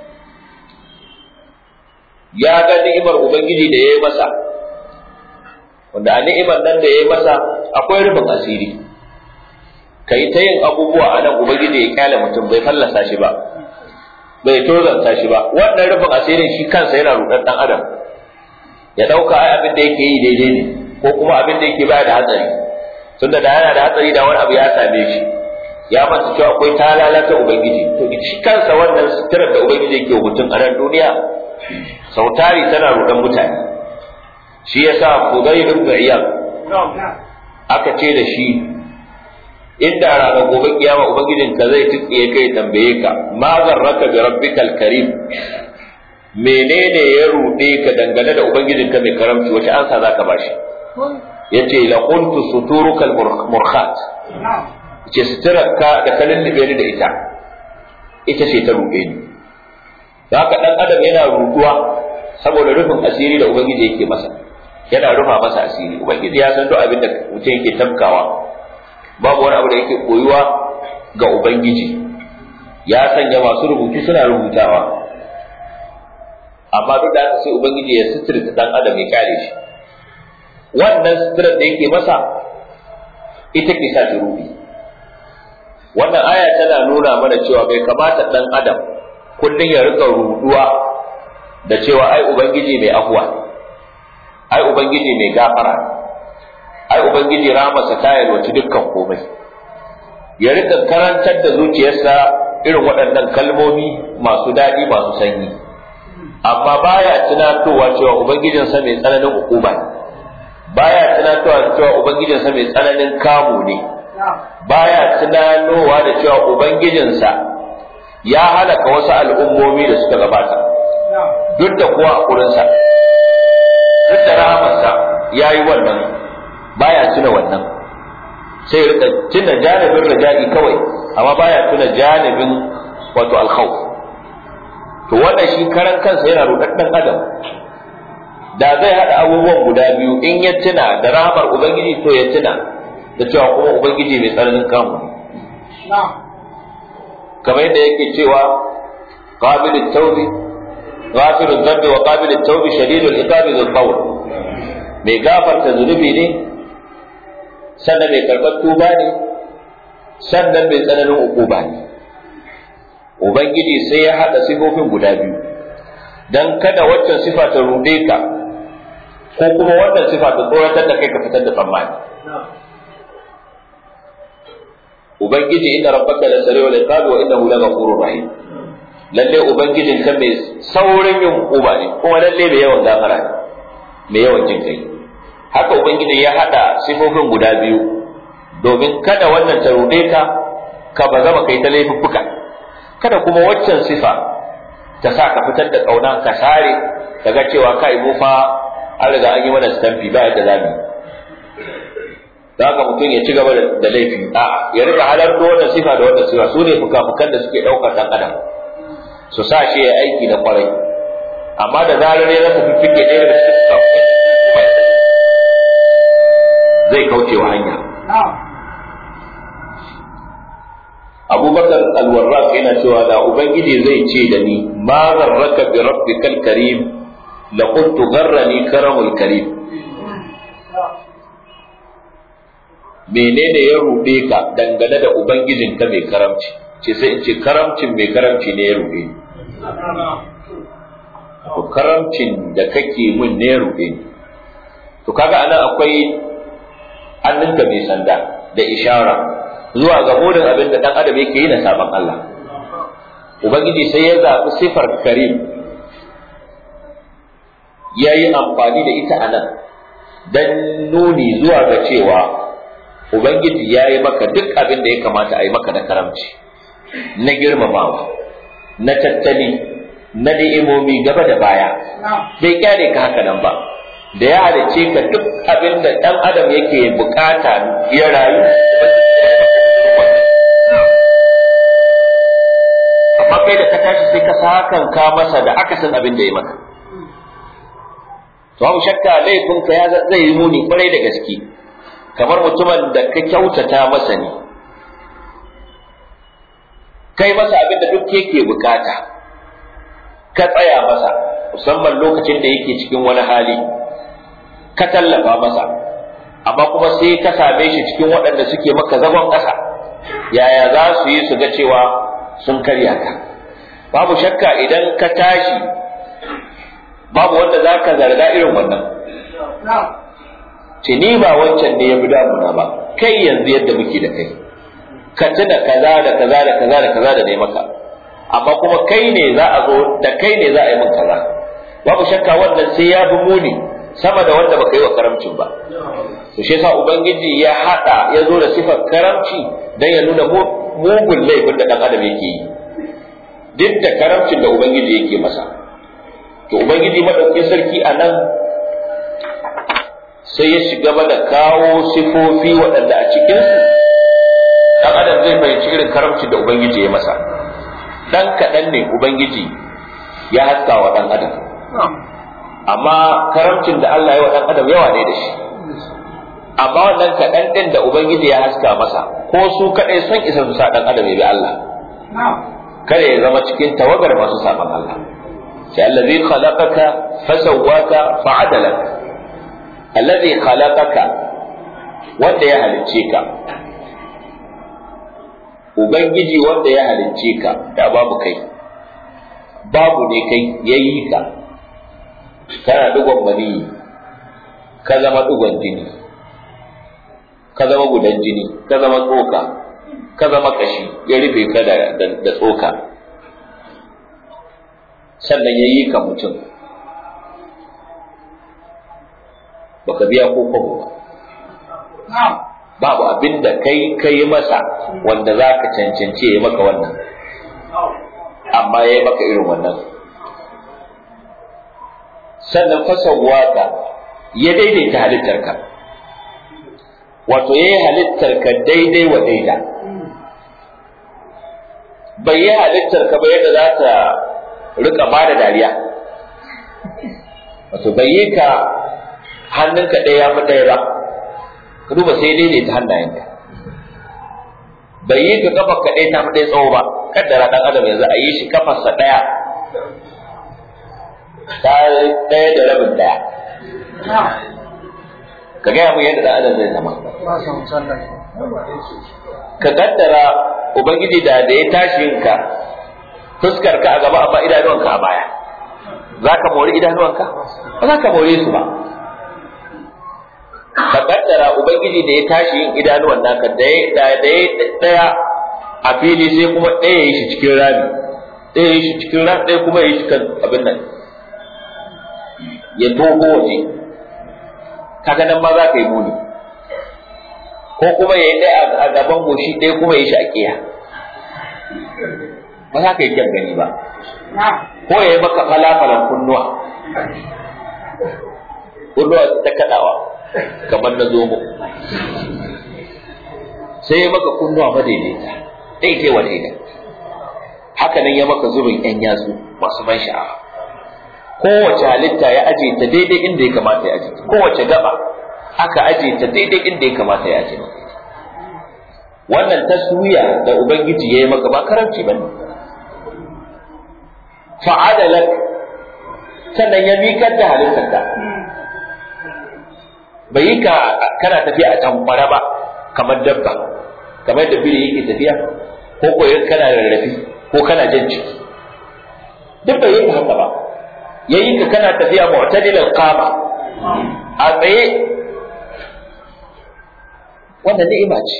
ya ga ni'imar ubangiji da ya yi masa wanda a ni'imar nan da ya yi masa akwai rufin asiri ka yi ta yin abubuwa a nan ubangiji ya kyale mutum bai fallasa shi ba bai tozanta shi ba wannan rufin asirin shi kansa yana rudar dan adam ya dauka ai abin da yake yi daidai ne ko kuma abin da yake baya da hatsari tunda da yana da hatsari da wani abu ya same shi ya manta cewa akwai talalata ubangiji to shi kansa wannan sitirar da ubangiji yake wa mutum a nan duniya sautari tana rudan mutane shi yasa Fudayl ibn Iyad aka ce da shi inda ranar gobe kiyama ubangijin ka zai tsiye kai tambaye ka ma zarraka bi rabbikal karim menene ya rude ka dangane da ubangijin ka mai karamci wace ansa zaka bashi yace la qultu suturukal murkhat ce suturarka da ka lullube ni da ita ita ce ta ruɗe ni da haka ɗan adam yana ruɗuwa saboda rufin asiri da ubangiji yake masa yana rufa masa asiri ubangiji ya san duk abin da mutum yake tafkawa babu wani abu da yake koyuwa ga ubangiji ya sanya masu rubutu suna rubutawa amma duk da haka sai ubangiji ya suturta ɗan adam ya kare shi wannan suturar da yake masa ita ke sa shi ruɗi wannan aya tana nuna mana cewa bai kamata dan adam kullum ya rika ruduwa da cewa ai ubangiji mai afuwa ai ubangiji mai gafara ai ubangiji rahamarsa ta yalwaci dukkan komai ya rika karantar da zuciyarsa irin waɗannan kalmomi masu daɗi masu sanyi amma baya tunatowa cewa ubangijinsa mai tsananin hukuma ne baya tunatowa cewa ubangijinsa mai tsananin kamu ne baya tunanowa da cewa ubangijinsa ya halaka wasu al'ummomi da suka gabata duk da kuwa a kurinsa duk da rahamarsa ya yi wannan baya tuna wannan sai rika tuna janibin raja'i kawai amma baya tuna janibin wato alkhawf to wannan shi karan kansa yana rudaddan adam da zai hada abubuwan guda biyu in ya tuna da rahamar ubangiji to ya tuna da da cewa kuma ubangiji mai tsananin kamu kamar yadda yake cewa qabilut tawbi ghafirud dhanbi wa qabilut tawbi shadidul iqabi dhul qawl mai gafarta zunubi ne sannan mai karɓar tuba ne sannan mai tsananin ukuba ne ubangiji sai ya haɗa sifofin guda biyu dan kada waccan sifa ta rude ka ko kuma wannan sifa ta tsoratar da kai ka fitar da tsammani ubangiji inna rabbaka la sari'ul iqabi wa innahu la ghafurur rahim lalle ubangijin ka mai saurin yin uba ne kuma lalle mai yawan gafara ne mai yawan jin kai haka ubangiji ya hada sifofin guda biyu domin kada wannan ta rude ka ka ba zama kai ta laifuffuka kada kuma waccan sifa ta sa ka fitar da kauna ka sare daga cewa kai mu fa an riga an yi mana stamfi ba yadda zamu da haka mutum ya ci gaba da laifi a ya rika halarta wannan sifa da wannan sifa su ne fuka-fukan da suke ɗaukar ɗan adam su sa shi ya aiki na kwarai amma da zarar ya rasa fiffike ɗaya daga cikin fuka zai kauce wa hanya abubakar alwarraq yana cewa da ubangiji zai ce da ni ma zarraka bi rabbikal karim la qultu gharrani karamul karim menene ya ruɗe ka dangane da ubangijinka mai karamci ce sai in ce karamcin mai karamci ne ya ruɗe ni to karamcin da kake mun ne ya ruɗe ni to kaga anan akwai hannunka mai sanda da ishara zuwa ga burin abin da dan adam yake yi na sabon Allah ubangiji sai ya zaɓi sifar karim ya yi amfani da ita anan dan nuni zuwa ga cewa Ubangiji ya yi maka duk abin da ya kamata a yi maka na karamci, na girmamawa, na tattali, na ni'imomi gaba da baya, bai kyale ka haka nan ba, da ya halice ka duk abin da ɗan adam yake bukata ya rayu. Amma kai da ka tashi sai ka sakan ka masa da akasin abin da ya maka. To, shakka laifinka ya zai yi muni kwarai da gaske. kamar mutumin da ka kyautata masa ne kai masa abin da duk yake bukata ka tsaya masa musamman lokacin da yake cikin wani hali ka tallafa masa amma kuma sai ka same shi cikin waɗanda suke maka zagon ƙasa yaya za su yi su ga cewa sun karya ka babu shakka idan ka tashi babu wanda za ka zarga irin wannan ce ni ba wancan ne ya fi damuna ba kai yanzu yadda muke da kai ka tuna kaza da kaza da kaza da kaza da ne maka amma kuma kai ne za a zo da kai ne za a yi min kaza babu shakka wannan sai ya fi muni sama da wanda baka yi wa karamcin ba to shi yasa ubangiji ya hada ya zo da sifar karamci dan ya nuna mugun laifin da dan adam yake yi duk da karamcin da ubangiji yake masa to ubangiji madaukakin sarki a nan sai ya shiga da kawo sifofi waɗanda a cikinsu ɗan adam zai fahimci irin karamci da ubangiji ya masa ɗan kaɗan ne ubangiji ya haska wa ɗan adam amma karamcin da Allah ya wa ɗan adam yawa ne da shi amma wannan kaɗan ɗin da ubangiji ya haska masa ko su kaɗai son isa su sa ɗan adam ya bi Allah kada ya zama cikin tawagar masu saban Allah sai allazi khalaqaka fasawwaka fa'adalaka alladhi khalaqaka wanda ya halicce ka ubangiji wanda ya halicce ka da babu kai babu ne kai yayi ka kana dugon mani ka zama dugon jini ka zama gudan jini ka zama tsoka ka zama kashi ya rufe ka da, da tsoka sannan ya yi ka mutum baka biya ko kwabo ba babu abin da kai kai masa wanda za ka cancanci ya maka wannan amma ya yi maka irin wannan sannan fasawwaka ya daidaita halittarka wato ya yi halittarka daidai wa daida bai yi halittarka ba yadda za ta rika ba da dariya wato bai yi ka hannunka ɗaya ya fi ɗaya ba ka duba sai daidaita hannayenka bai yi ka kafa ka ɗaya ta fi ɗaya tsawo ba kaddara ɗan adam yanzu a yi shi kafarsa ɗaya ta ɗaya da rabin ɗaya ka gaya mu yadda ɗan adam zai zama ka kaddara ubangiji da da ya tashi ka fuskar ka a gaba amma idanuwanka a baya za ka mori idanuwanka ba za ka more su ba ka kaddara ubangiji da ya tashi yin idanuwan naka da ya daya a fili sai kuma ɗaya ya yi shi cikin rami ɗaya ya yi shi cikin rami ɗaya kuma ya yi shi kan abin nan ya toho waje kaga nan ma za ka yi muni ko kuma ya yi ɗaya a gaban goshi ɗaya kuma ya yi shi a ƙiya ba za ka yi kyan gani ba ko ya yi maka falafalan kunnuwa kunnuwa ta kaɗawa kamar na zomo sai ya maka kunnuwa madaidaita daidai wa daidai haka nan ya maka zubin yan yatsu masu ban sha'awa kowace halitta ya aje ta daidai inda ya kamata ya aje ta kowace gaba aka aje ta daidai inda ya kamata ya aje maka wannan taswiya da ubangiji ya yi maka ba karanci bane fa'adalak sannan ya mikar da halittarka bai yi ka kana tafiya a tankwara ba kamar dabba kamar da biri yake tafiya ko koyon kana rarrafi ko kana jan ciki duk bai yi ka haka ba ya yi ka kana tafiya mu'tadilal qama a tsaye wannan ni'ima ce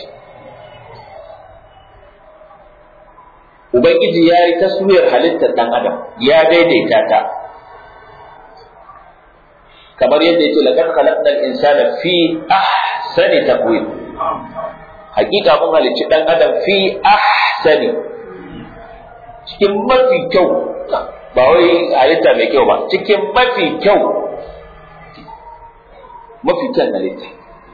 ubangiji ya yi taswiyar halittar dan adam ya daidaita ta kamar yadda yake laqad khalaqnal insana fi ahsani taqwim hakika mun halicci dan adam fi ahsani cikin mafi kyau ba wai halitta mai kyau ba cikin mafi kyau mafi kyan halitta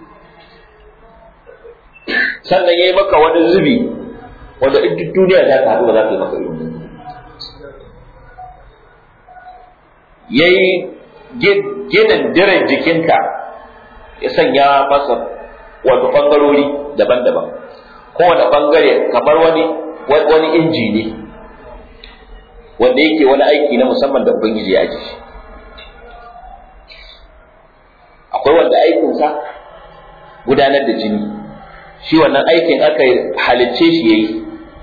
sannan yayi maka wani zubi wanda in duk duniya za ta haɗu ba za ta yi maka irin yayi ginin diren jikinka ya sanya masa wato ɓangarori daban-daban kowane ɓangare kamar wani wani inji ne wanda yake wani aiki na musamman da ubangiji ya ji akwai wanda aikinsa gudanar da jini shi wannan aikin aka halicce shi ya yi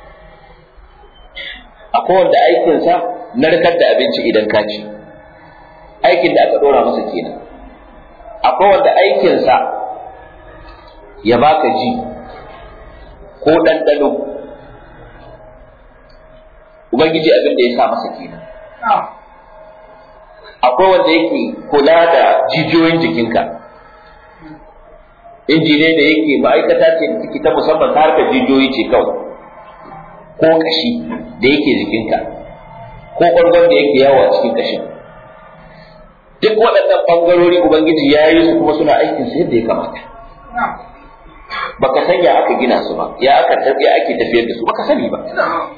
akwai wanda aikinsa narkar da abinci idan ka ci aikin da aka ɗora masa kenan akwai wanda aikinsa ya baka ji ko ɗanɗano ubangiji abin da ya sa masa kenan akwai wanda yake kula da jijiyoyin jikinka inji ne da yake ma'aikata ce da take ta musamman ta harkar jijiyoyi ce kawai ko kashi da yake jikinka ko ƙwargon da yake yawo a cikin kashin duk waɗannan ɓangarori ubangiji ya yi su kuma suna aikin su yadda ya kamata baka san ya aka gina su ba ya aka tafiya ake tafiyar da su baka sani ba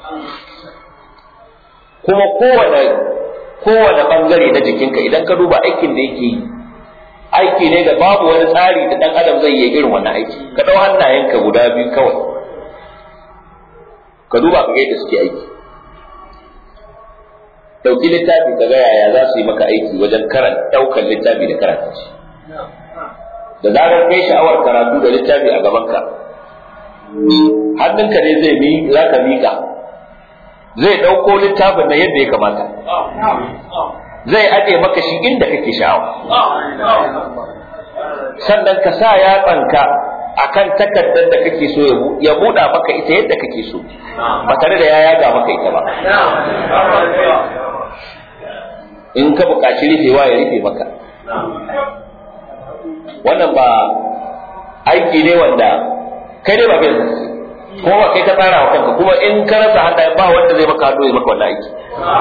kuma kowane kowane ɓangare na jikinka idan ka duba aikin da yake yi aiki ne da babu wani tsari da ɗan adam zai yi irin wannan aiki ka ɗau hannayenka guda biyu kawai ka duba ka ga yadda suke aiki ɗauki littafi ka ga yaya za su yi maka aiki wajen karanta ɗaukar littafi da karanta shi da zarar kai sha'awar karatu da littafi a gabanka hannunka ne zai mi za ka miƙa zai ɗauko littafin na yadda ya kamata zai aje maka shi inda kake sha'awa sannan ka sa yatsanka akan takardar da kake so ya buɗa maka ita yadda kake so ba tare da ya yaga maka ita ba in ka buƙaci rufewa ya rufe maka wannan ba aiki ne wanda kai dai ba bai ko ba kai ka tsara wa kanka kuma in ka rasa hada ba wanda zai maka hannu ya maka wannan aiki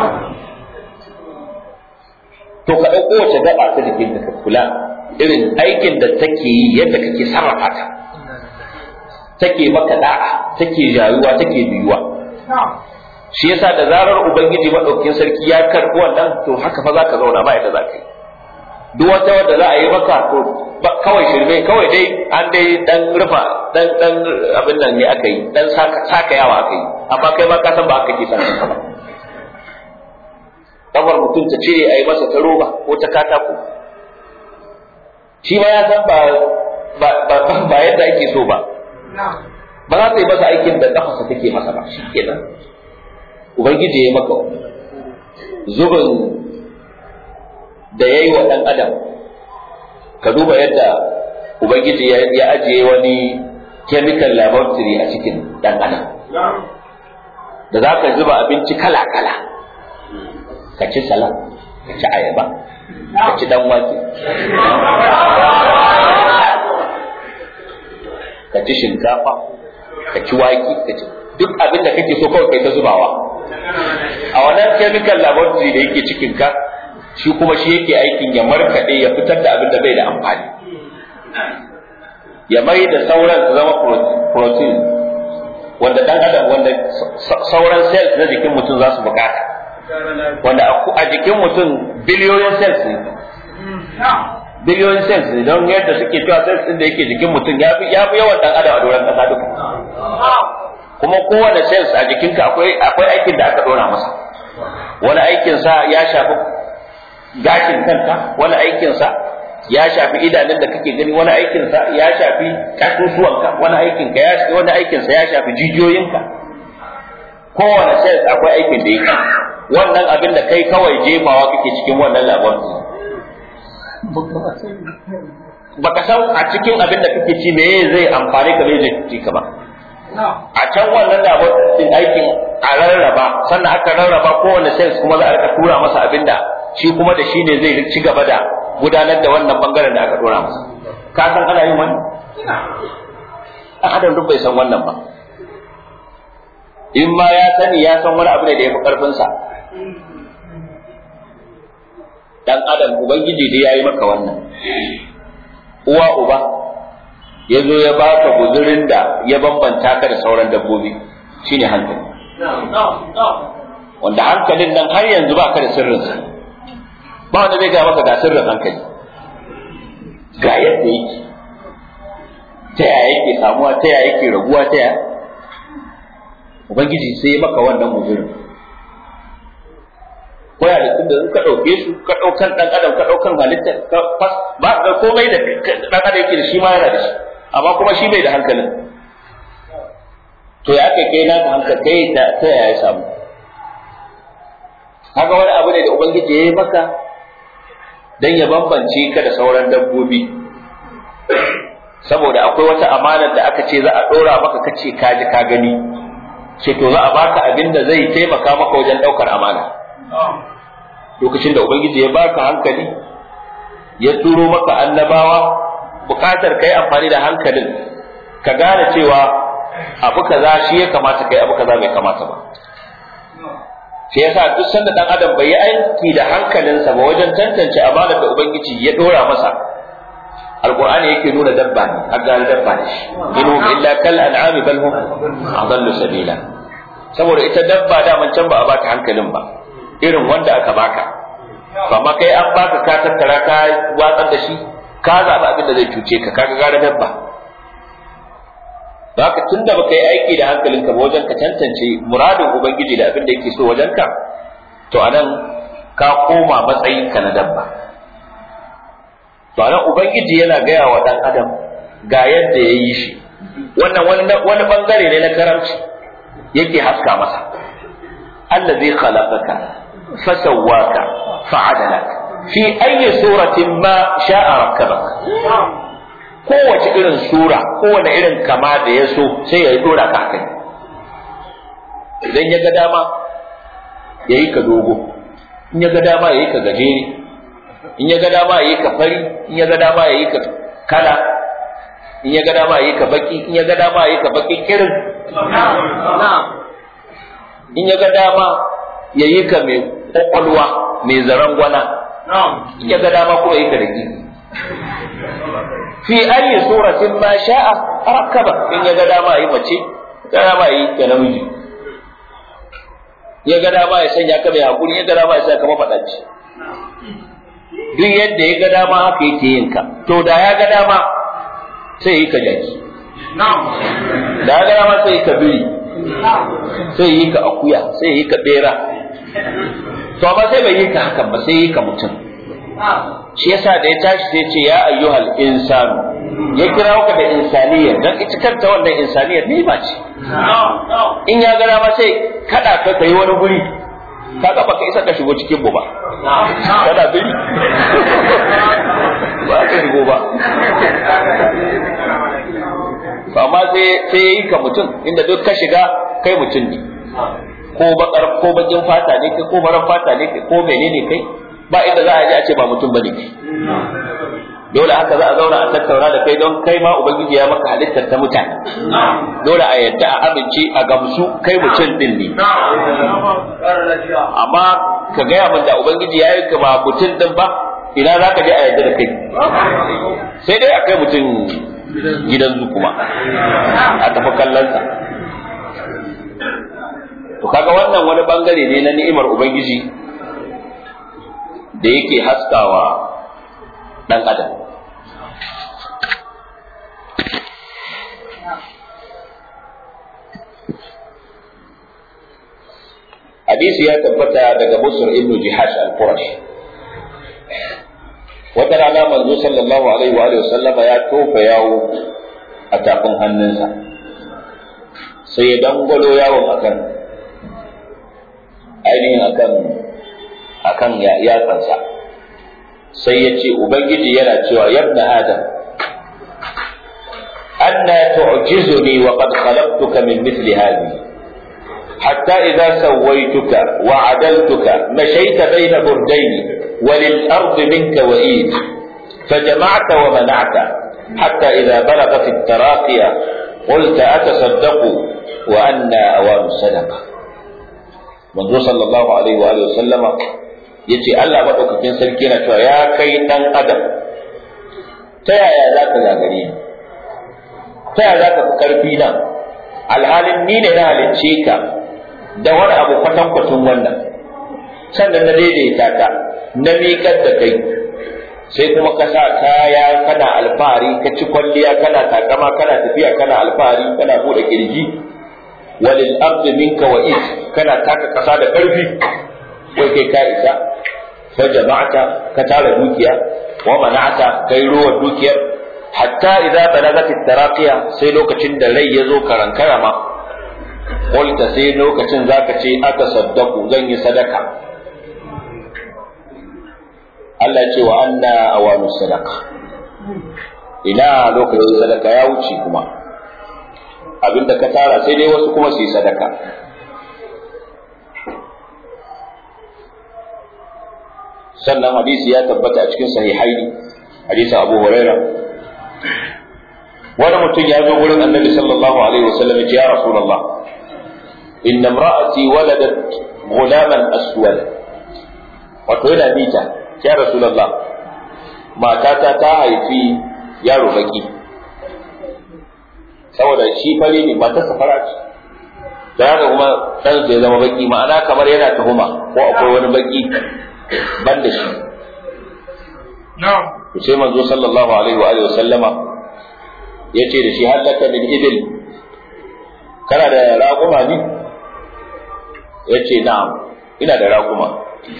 to ka ɗauko wace gaba ta jikin ka kula irin aikin da take yi yadda kake sarrafa ta take maka da'a take jayuwa take biyuwa shi yasa da zarar ubangiji madaukin sarki ya karɓi wannan to haka fa zaka zauna ba yadda zaka yi duk wata wanda za a yi maka to kawai shirme kawai dai an dai dan rufa dan dan abin nan ne aka yi dan saka yawa aka yi amma kai ma ka san ba aka ke san ka ba kafar mutum ta cire a yi masa ta roba ko ta katako shi ma ya san ba ba ba yadda ake so ba ba za ta yi masa aikin da kafarsa take masa ba shi kenan ubangiji ya maka zubin da ya yi wa ɗan adam ka duba yadda ubangiji ya ajiye wani chemical laboratory a cikin ɗan adam da za ka zuba abinci kala-kala ka ci salat ka ci ayaba ka ci dan wake ka ci shinkafa ka ci wake ka ci duk abin da kake so kawai kai ta zubawa a wannan chemical laboratory da yake cikin ka shi kuma shi yake aikin ya markaɗe ya fitar da abin da bai da amfani ya mai da sauran su zama protein wanda dan adam wanda sauran cells na jikin mutum za su bukata wanda a jikin mutum biliyoyin cells ne biliyoyin cells ne don yadda suke cewa cells din da yake jikin mutum ya fi yawan dan adam a doron kasa duka kuma kowane cells a jikinka akwai akwai aikin da aka dora masa wani aikin sa ya shafi gashin kanka wani aikin sa ya shafi idanun da kake gani wani aikin sa ya shafi kasusuwanka wani aikin ka ya wani aikin sa ya shafi jijiyoyinka kowane cells akwai aikin da yake wannan abin da kai kawai jefawa kake cikin wannan labarin baka san a cikin abin da kake ci meye zai amfani ka zai ci ka ba a can wannan labarin aikin a rarraba sannan aka rarraba kowane cells kuma za a rika tura masa abin da shi kuma da shi ne zai ci gaba da gudanar da wannan bangaren da aka dora masa ka san ana yin wani a adam duk bai san wannan ba in ma ya sani ya san wani abu ne da ya fi karfinsa dan adam ubangiji dai ya yi maka wannan uwa uba ya zo ya baka guzurin da ya bambanta ka da sauran dabbobi shine hankali wanda hankalin nan har yanzu ba ka da sirrinsa ba wanda zai ga maka ga sirrin hankali ga yadda yake ta yaya yake samuwa ta yaya yake raguwa ta yaya ubangiji sai ya maka wannan guzurin ko ya da tunda ka ɗauke su ka ɗaukan ɗan adam ka ɗaukan halitta ka fas ba ga komai da ɗan adam yake da shi ma yana da shi amma kuma shi bai da hankalin to ya kai kai naka hankali kai da ta yaya samu kaga wani abu ne da ubangiji ya yi maka dan ya bambance ka da sauran dabbobi saboda akwai wata amanar da aka ce za a ɗora maka kace ka ji ka gani ce to za a baka abin da zai taimaka maka wajen ɗaukar amana lokacin da ubangiji ya baka hankali ya turo maka annabawa bukatar kai amfani da hankalin ka gane cewa abu kaza shi ya kamata kai abu kaza bai kamata ba shi yasa duk sanda dan adam bai yi aiki da hankalinsa ba wajen tantance amanar da ubangiji ya dora masa alqur'ani yake nuna dabba ne har dabba ne shi inhum illa kal an'ami bal hum adallu sabila saboda ita dabba da man can ba a baka hankalin ba irin wanda aka baka amma kai an baka ka tattara ka watsar da shi ka zaɓi abin da zai cuce ka kaga gara dabba haka tun da baka yi aiki da hankalinka ba wajen ka tantance muradin ubangiji da abin da yake so wajen ka to anan ka koma matsayin ka na dabba to anan ubangiji yana gaya wa dan adam ga yadda ya yi shi wannan wani bangare ne na karamci yake haska masa allazi khalaqaka fasawwaka fa'adalaka fi ayyi suratin ma sha'a rakkabak kowace irin sura kowane irin kama da ya so sai ya dora ka kai idan ya ga dama ya yi ka dogo in ya ga dama ya yi ka gajere in ya ga dama ya yi ka fari in ya ga dama ya yi ka kala in ya ga dama ya yi ka baki in ya ga dama ya yi ka baki kirin in ya ga dama ya yi ka mai kwakwalwa mai zaren gwana in ya ga dama kuma yi ka da fi ayi suratin ma sha'a rakkaba in ya ga dama yi mace ga dama yi ka namiji ya ga dama ya sanya ka mai hakuri ya ga dama ya sanya ka mafaɗaci duk yadda ya ga dama haka yake yin ka to da ya ga dama sai yi ka jaki da ya ga dama sai yi ka biri sai yi ka akuya sai yi ka bera to amma sai bai yi ka hakan ba sai yi ka mutum shi yasa da ya tashi sai ce ya ayyuhal insanu ya kira ka da insaniyar dan ita kanta wannan insaniyar ne ba ce in ya gara ma sai kada ka kai wani guri ka ga baka isa ka shigo cikin mu ba kada biri ba ka shigo ba amma sai sai yayi ka mutum inda duk ka shiga kai mutum ne ko bakar ko bakin fata ne kai ko farar fata ne kai ko menene kai ba inda za a ji a ce ba mutum bane kai dole haka za a zauna a tattauna da kai don kai ma ubangiji ya maka halittar ta mutane dole a yadda a amince a gamsu kai mutum din ne amma ka gaya min da ubangiji ya yi ka ba mutum din ba ina za ka je a yadda da kai sai dai a kai mutum gidan zu kuma a tafi kallonsa to kaga wannan wani bangare ne na ni'imar ubangiji da yake haskawa ɗan adam hadisi ya tabbata daga busur ibnu jihash al-qurashi wata rana manzo sallallahu alaihi wa alihi sallama ya tofa yawo a tafin hannunsa sai ya dangwalo yawon akan ainihin akan akan yatsansa sai ya ce ubangiji yana cewa yabna adam anna tu'jizuni wa qad khalaqtuka min mithli hadhihi حتى إذا سويتك وعدلتك مشيت بين بردين وللأرض منك وإيد فجمعت ومنعت حتى إذا بلغت التراقية قلت أتصدق وأنا أوان الصدقة منذ صلى الله عليه وآله وسلم yace Allah maɗaukakin sarki na cewa ya kai ɗan adam ta yaya za ka zagare ni ta yaya za ka fi ƙarfi na alhalin ni ne na halicce ka da wani abu kwatankwacin wannan sannan na daidaita ka na miƙar da kai sai kuma ka sa kaya kana alfahari ka ci kwalliya kana takama kana tafiya kana alfahari kana buɗe kirji walil ardi minka wa is kana taka ƙasa da ƙarfi wai kai ka isa fa jama'ata ka tara dukiya wa mana'ata kai ruwa dukiyar hatta idza balagat taraqiya sai lokacin da rai ya zo karankara ma qulta sai lokacin zaka ce aka saddaku zan yi sadaka Allah ce wa anna awanu sadaka ina lokacin sadaka ya wuce kuma abinda ka tara sai dai wasu kuma su yi sadaka sannan hadisi ya tabbata a cikin sahihaini hadisin Abu Huraira wani mutum ya zo wurin Annabi sallallahu alaihi wasallam ya Rasulullah inna imra'ati waladat ghulaman aswad wato yana bita ya Rasulullah matata ta haifi yaro baki saboda shi fari ne matarsa fara ce da haka kuma ɗansa ya zama baki ma'ana kamar yana tuhuma ko akwai wani baki ban da shi to sai manzo sallallahu alaihi wa alihi wa sallama yace da shi halaka min ibil kana da raquma ne yace na'am ina da raquma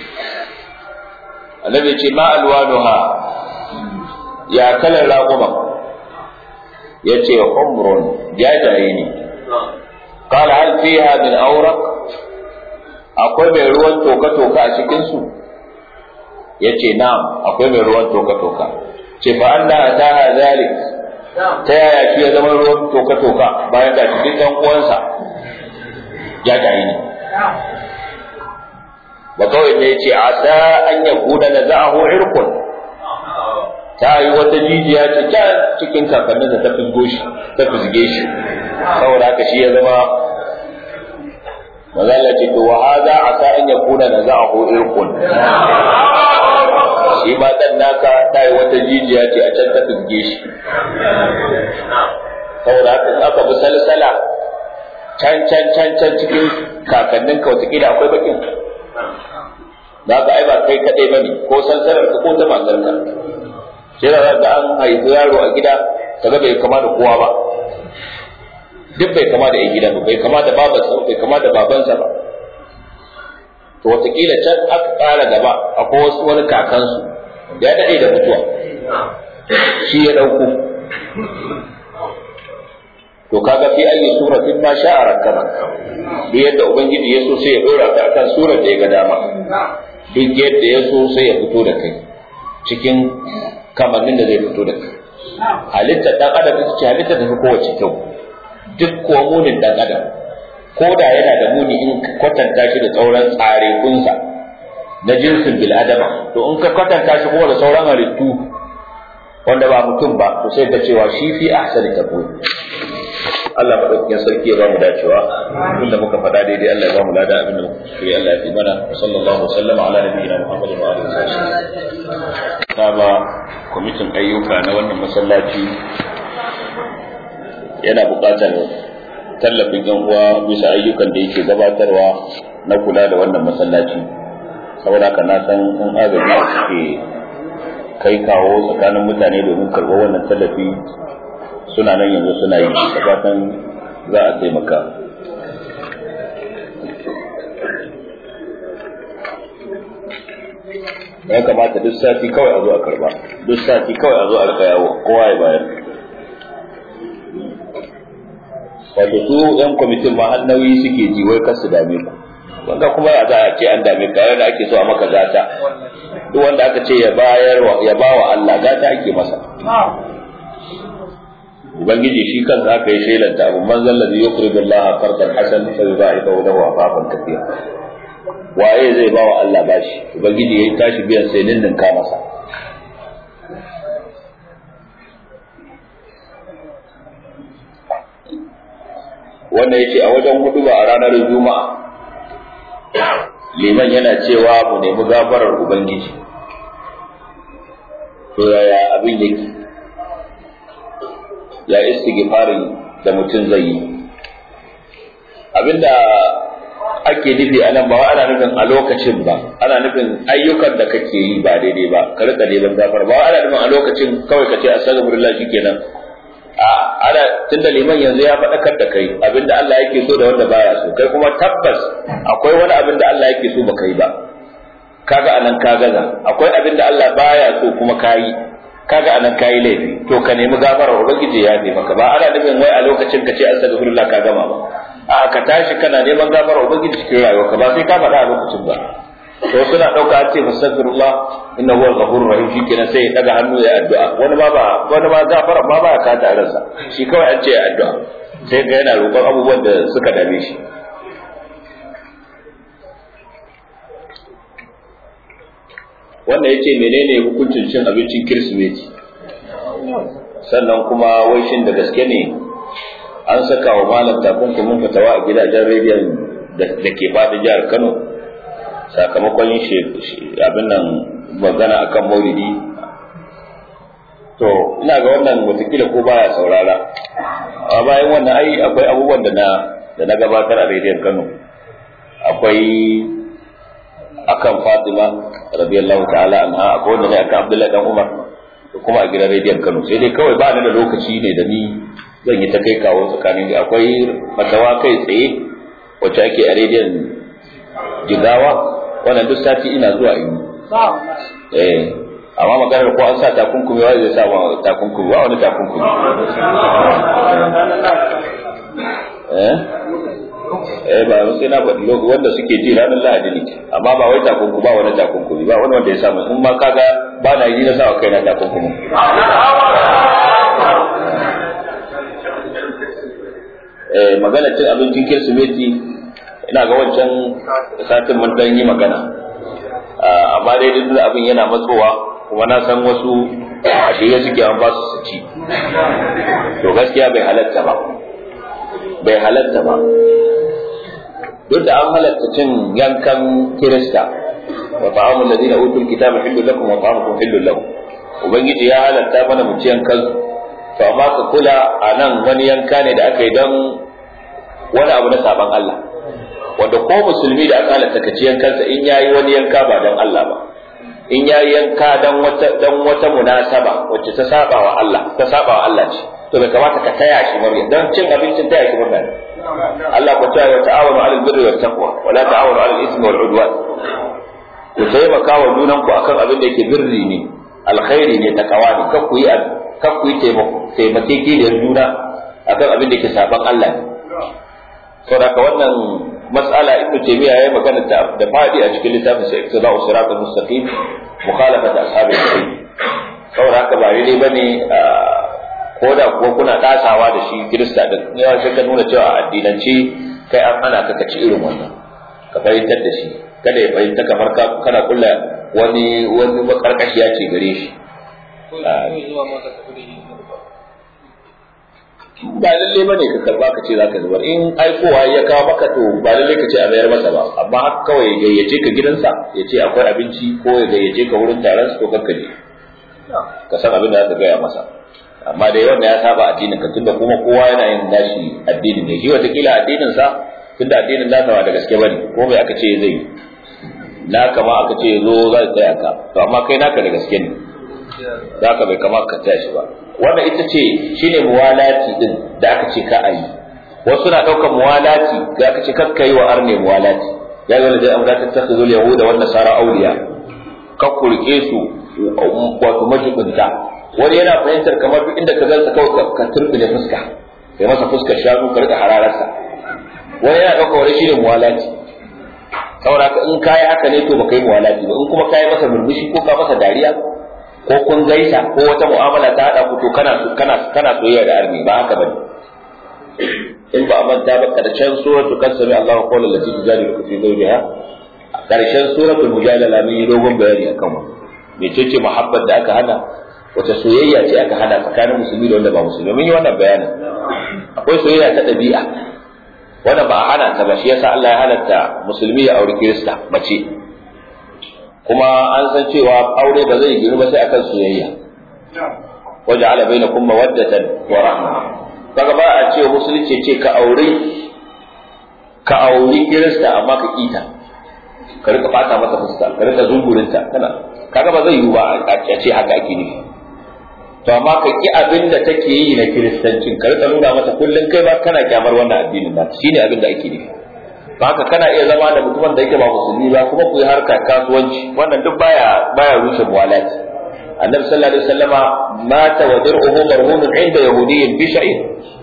annabi ce ma alwanuha ya kalar raquma yace humrun jajaye ne قال هل فيها من أورق akwai mai ruwan toka-toka a cikinsu ya ce na'am akwai mai ruwan toka-toka ce fa an da ta zalik ta yaya shi ya zama ruwan toka-toka bayan da cikin ɗan uwansa ya tayi ne ba kawai ne ce a sa an ya kuna na za'ahu irkun ta yi wata jijiya ce can cikin kakannin da ta fisgo shi ta fisge shi saboda haka shi ya zama mazalla ce to wa hada asa an yakuna naza'ahu irqun shi ma dan naka ta yi wata jijiya ce a can ta fisge shi saboda haka aka bi salsala can can can can cikin kakannin ka wataƙila akwai bakin za ka ai ba kai kaɗai ba ne ko sansarar ka ko ta matarka sai da ga an haifi yaro a gida kaga bai kama da kowa ba duk bai kama da 'yan gida ba bai kama da babansa bai kama da babansa ba to wataƙila can aka ƙara gaba akwai wasu wani kakansu ya daɗe da mutuwa shi ya ɗauko to kaga fi ayi suratin ma sha'a rakkaba duk yadda ubangiji ya so sai ya dora ka akan surar da ya ga dama duk yadda ya so sai ya fito da kai cikin kamannin da zai fito da kai halittar dan adam ita ce halittar da ta kowace kyau duk kuwa munin dan adam ko da yana da muni in kwatanta shi da sauran tsare kunsa na jinsin bil'adama to in ka kwatanta shi kuma da sauran halittu wanda ba mutum ba to sai ka cewa shi fi ahsani taqwim Allah madaukakin sarki ya ba mu dacewa inda muka faɗa daidai Allah ya ba mu lada abin da muka kuskure Allah ya fi mana sallallahu alaihi wasallam ala nabiyina Muhammad wa alihi wasallam ba kwamitin ayyuka na wannan masallaci yana buƙatar tallafin yan uwa bisa ayyukan da yake gabatarwa na kula da wannan masallaci saboda haka na san in agaji suke kai kawo tsakanin mutane domin karɓar wannan tallafi suna nan yanzu suna yi da fatan za a taimaka ya kamata duk sati kawai a zo a karba duk sati kawai a zo a rika yawo kowa ya bayar wato su yan kwamitin ma har nauyi suke ji wai kar su dame ku wanda kuma ya za a ce an dame ka yana ake so a maka gata duk wanda aka ce ya bayar ya bawa Allah gata ake masa ubangiji shi kansa aka yi shelanta abu man zalla zai yuqridu Allah qardan hasan fa yudha'ifu lahu afafan kathira waye zai bawa Allah bashi ubangiji yayi tashi biyan sai ninnin ka masa wannan yace a wajen hudu ba a ranar juma'a liman yana cewa mu nemi gafarar ubangiji to yaya abin yake ya istighfarin da mutum zai yi abinda ake nufi a nan ba ana nufin a lokacin ba ana nufin ayyukan da kake yi ba daidai ba ka rika neman gafar ba ana nufin a lokacin kawai ka ce astaghfirullah shikenan a ana tunda liman yanzu ya faɗakar da kai abinda Allah yake so da wanda baya so kai kuma tabbas akwai wani abin da Allah yake so baka yi ba kaga anan ka gaza akwai abin da Allah baya so kuma ka yi kaga anan kayi laifi to ka nemi gafarar ubangiji ya yi maka ba ana nufin wai a lokacin ka ce astaghfirullah ka gama ba a ka tashi kana neman gafarar ubangiji cikin rayuwarka ba sai ka faɗa a lokacin ba to suna ɗauka an ce fastaghfirullah inna huwa al-ghafurur rahim shikenan sai ya daga hannu ya addu'a wani ma ba wani ma gafara ma ba ka ta ransa shi kawai an ce ya addu'a sai ga yana roƙon abubuwan da suka dame shi wannan yace menene hukuncin cin abincin kirsimeti sannan kuma wai shin da gaske ne an saka wa malam takunkumin fitawa a gidajen rediyon da ke fadin jihar kano sakamakon yin abin nan magana akan maulidi to ina ga wannan watakila ko baya saurara a bayan wannan ai akwai abubuwan da na da na gabatar a rediyon kano akwai akan Fatima radiyallahu ta'ala anha akwai wanda ne akan Abdullahi dan Umar da kuma a gidan rediyon Kano sai dai kawai ba ni da lokaci ne da ni zan yi ta kai kawo tsakanin akwai matawa kai tsaye wacce ake a rediyon Jigawa wannan duk sati ina zuwa in eh amma maganar ko an sa takunkumi wa zai sa ma takunkumi ba wani takunkumi eh eh ba sai na faɗi lokaci wanda suke ji ranar lahadi ne amma ba wai takunku ba wani takunkumi ba wani wanda ya samu in ma kaga ba na yi na sa kai na takunkumi eh magana cin abincin kirsimeti ina ga wancan satin mun dan yi magana amma dai duk abin yana matsowa kuma na san wasu a shirye suke an ba su su ci to gaskiya bai halatta ba bai halatta ba duk da an halatta cin yankan kirista wa ta'amul ladina utul kitaba hillu lakum wa ta'amukum hillu lahum ubangiji ya halatta mana mu ci yankan to amma ka kula a nan wani yanka ne da aka yi don wani abu na saban Allah wanda ko musulmi da aka halatta kaci yankansa in yayi wani yanka ba dan Allah ba in yayi yanka dan wata dan wata munasaba wacce ta saba wa Allah ta saba wa Allah ce to bai kamata ka taya shi murya dan cin abincin taya shi murna ne Allah ku ta wa ta'awunu 'alal birri wat taqwa wa la ta'awunu 'alal ithmi wal 'udwan ku taimaka wa junan ku akan abin da yake birri ne alkhairi ne takawa ne kar ku yi kar ku yi taimako taimakeke da juna akan abin da yake saban Allah ne saboda wannan mas'ala ibnu taymiya yayi magana ta da fadi a cikin littafin sa iktida'u siratal mustaqim mukhalafat ashabil jahim saboda haka ba ne bane ko da kuwa kuna tasawa da shi kirista din yawa sai ka nuna cewa addinance kai an hana ka ci irin wannan ka fahimtar da shi kada ya fahimta kamar ka kana kulla wani wani makarkashiya ce gare shi ba lalle bane ka karba ka ce zaka zubar in aikowa ya kawo maka to ba lalle ka ce a mayar masa ba amma haka kawai ya gayyace ka gidansa ya ce akwai abinci ko ya gayyace ka wurin taron su to kanka je ka san abin da zaka gaya masa amma dai wanda ya saba addinin ka tunda kuma kowa yana yin nashi addinin ne shi watakila addinin sa tunda addinin nasa ba da gaske bane ko bai aka ce zai na kama aka ce zo za ka tsaya ka to amma kai naka da gaske ne za ka bai kama ka tsaya shi ba wannan ita ce shine muwalati din da aka ce ka ayi wasu na ɗaukar muwalati da aka ce kar kai wa arne muwalati ya ga da amra ta takhudhu yahuda wan nasara awliya ka kurke su wato majibinta wani yana fahimtar kamar duk inda ka gansa kawai ka turbine fuska kai masa fuskar shanu ka rika hararsa wani yana ɗaukar wani shine muwalati saboda in kayi haka ne to baka yi muwalati ba in kuma kayi masa murmushi ko ka masa dariya ko kun gaisa ko wata mu'amala ta hada ku to kana kana kana soyayya da arni ba haka bane in ba manta ba karshen suratu kasami Allahu qawlan lati tujadilu fi zawjiha karshen suratul mujadala mun yi dogon bayani akan wannan mecece muhabbat da aka hana wata soyayya ce aka hana tsakanin musulmi da wanda ba musulmi mun yi wannan bayanin akwai soyayya ta ɗabi'a wanda ba a hana ta ba shi yasa Allah ya halatta musulmi ya auri kirista mace kuma an san cewa aure ba zai giru ba sai akan soyayya waja'ala bainakum mawaddatan wa rahma kaga ba a ce musulunci ce ka aure ka auri kirista amma ka kita ka rika fata mata fuska ka rika zungurinta kana kaga ba zai yiwu ba a ce haka ake nufi to amma ka ki abin da take yi na kiristancin ka rika nuna mata kullum kai ba kana kyamar wannan addinin nata shine abin da ake nufi haka kana iya zama da mutumin da yake ba musulmi ba kuma ku yi harka kasuwanci wannan duk baya baya rushe muwalati annabi sallallahu alaihi wasallama mata wa dir'uhu marhumun inda yahudiyyin bi sha'ir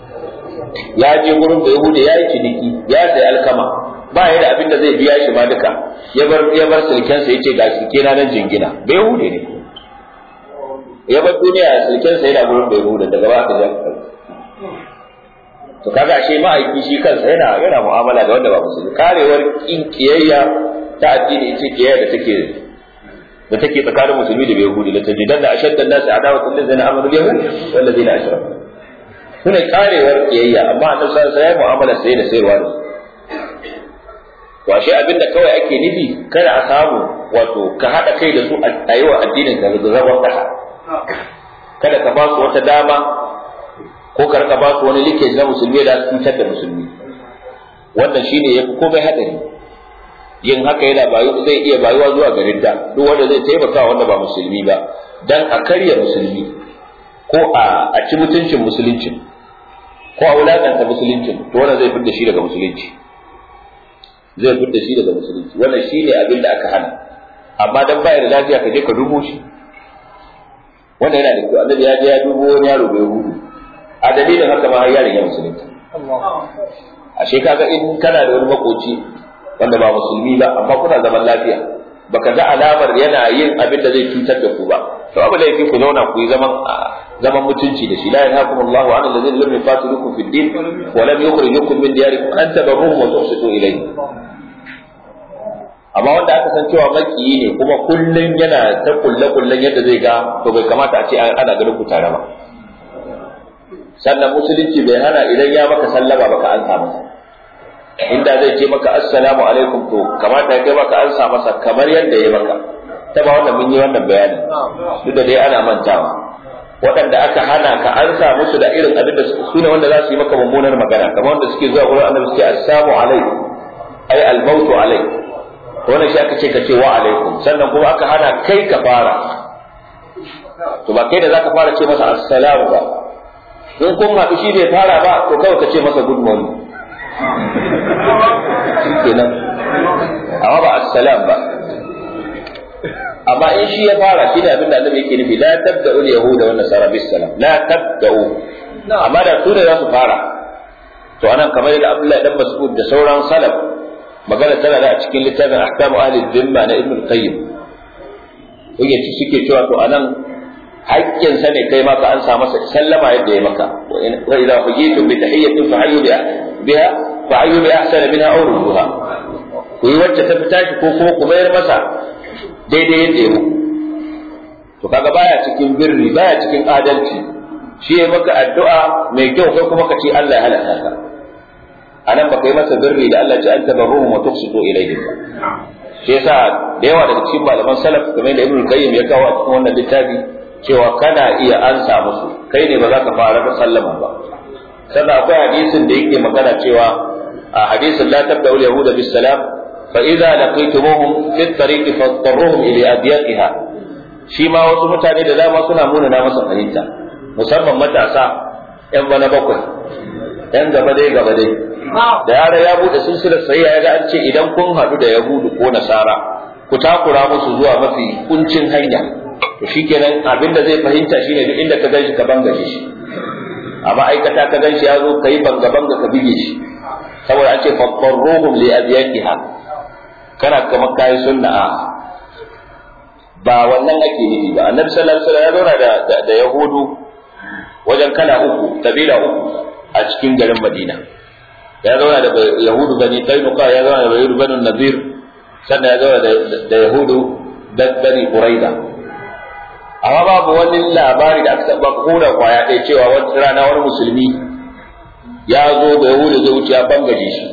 ya je gurin da yahudi ya yi ciniki ya sayi alkama ba ya da abin da zai biya shi ma duka ya bar ya bar sulkensa yace ga sulke na nan jingina bai yahudi ne ya bar duniya sulkensa yana gurin da yahudi daga ba ka ja to kaga ashe ma'aiki shi kansa yana yana mu'amala da wanda ba musulmi karewar kin kiyayya ta addini ita kiyayya da take da take tsakanin musulmi da yahudi la tajidan da ashadda an-nas adawatan lil ladina amanu yahud wal ladina ashraku sune karewar kiyayya amma annabi sallallahu alaihi wasallam mu'amala sai da sayarwa da to ashe abinda kawai ake nufi kada a samu wato ka hada kai da su a yi wa addinin ka da zagon kasa kada ka ba su wata dama ko ka rika ba su wani likeji na musulmi da su cutar da musulmi wannan shine yafi komai hadari yin haka yana bayu zai iya bayuwa zuwa ga ridda duk wanda zai taimaka wanda ba musulmi ba dan a karya musulmi ko a a ci mutuncin musulunci ko a wulakanta musuluncin to wannan zai fitar shi daga musulunci zai fitar shi daga musulunci wannan shine abin da aka hana amma dan bayar da lafiya ka je ka dubo shi wannan yana da kyau annabi ya je ya dubo wani yaro bai hudu a dalilin haka ma har yaron ya musulunta ashe kaga in kana da wani makoci wanda ba musulmi ba amma kuna zaman lafiya baka ga alamar yana yin abin da zai cutar da ku ba to abu da yake ku zauna ku yi zaman zaman mutunci da shi la yanhaakum Allahu an alladhina lam yuqatilukum fid din wa lam yukhrijukum min diyarikum an tabarruhum wa tuqsitu ilayhi amma wanda aka san cewa makiyi ne kuma kullun yana ta kulle kullen yadda zai ga to bai kamata a ce ana ganin ku tare ba sannan musulunci bai hana idan ya maka sallama baka ansa masa inda zai ce maka assalamu alaikum to kamata ya kai maka ansa masa kamar yadda ya maka ta ba wannan mun yi wannan bayanin duk da dai ana mantawa waɗanda aka hana ka ansa musu da irin abin da su ne wanda za su yi maka mummunar magana kamar wanda suke zuwa gurin annabi suke assalamu alaikum ai al-mautu alai wannan shi aka ce ka ce wa alaikum sannan kuma aka hana kai ka fara to ba kai da zaka fara ce masa assalamu ba in kun haɗu shi bai fara ba to kawai ka ce masa good morning kenan amma ba assalam ba amma in shi ya fara shi ne abin da annabi yake nufi la tabda'u al-yahuda wan nasara bis salam la tabda'u amma da su ne za su fara to anan kamar yadda Abdullahi dan Mas'ud da sauran salaf magana tana da a cikin littafin ahkamu ahli dhimma na Ibn Qayyim yake ci suke cewa to anan haƙƙin sa ne kai maka an sa masa sallama yadda ya maka wa idza hujitum bi tahiyyatin fa hayyu biha fa hayyu bi ahsana minha aw rudduha ku yi wacce ta fita shi ko kuma ku mayar masa daidai yadda ya muku to kaga baya cikin birri baya cikin adalci shi ya maka addu'a mai kyau kai kuma ka ce Allah ya halaka ka anan baka yi masa birri da Allah ya ce anta barruhum wa tuqsitu ilayhim shi yasa da yawa daga cikin malaman salaf kamar da Ibn Qayyim ya kawo a cikin wannan littafi cewa kana iya ansa musu kai ne ba za ka fara da sallama ba sannan akwai hadisin da yake magana cewa a hadisin la tabda'u yahuda bis salam fa idza laqitumuhum fi at-tariqi fadarruhum ila adyaqiha shi ma wasu mutane da dama suna munana masa fahimta musamman matasa yan bana bakwai yan gaba dai gaba dai da yara ya bude silsilar sai ya ga an ce idan kun haɗu da yahudu ko nasara ku takura musu zuwa mafi kuncin hanya to shikenan abinda zai fahimta shine duk inda ka ganshi ka bangaje shi a ma'aikata ka ganshi ya zo ka yi banga banga ka bige shi saboda an ce fadarruhum li adyaqiha kana kamar kayi sunna a ba wannan ake nufi ba annabi sallallahu alaihi wasallam ya zauna da da yahudu wajen kala uku kabila uku a cikin garin madina ya zauna da yahudu bani qainuqa ya zauna da yahudu bani nadir sannan ya zauna da yahudu bani quraida amma babu wani labari da aka taba kura kwaya ɗaya cewa wata rana wani musulmi ya zo da yahudu zai wuce ya bangaje shi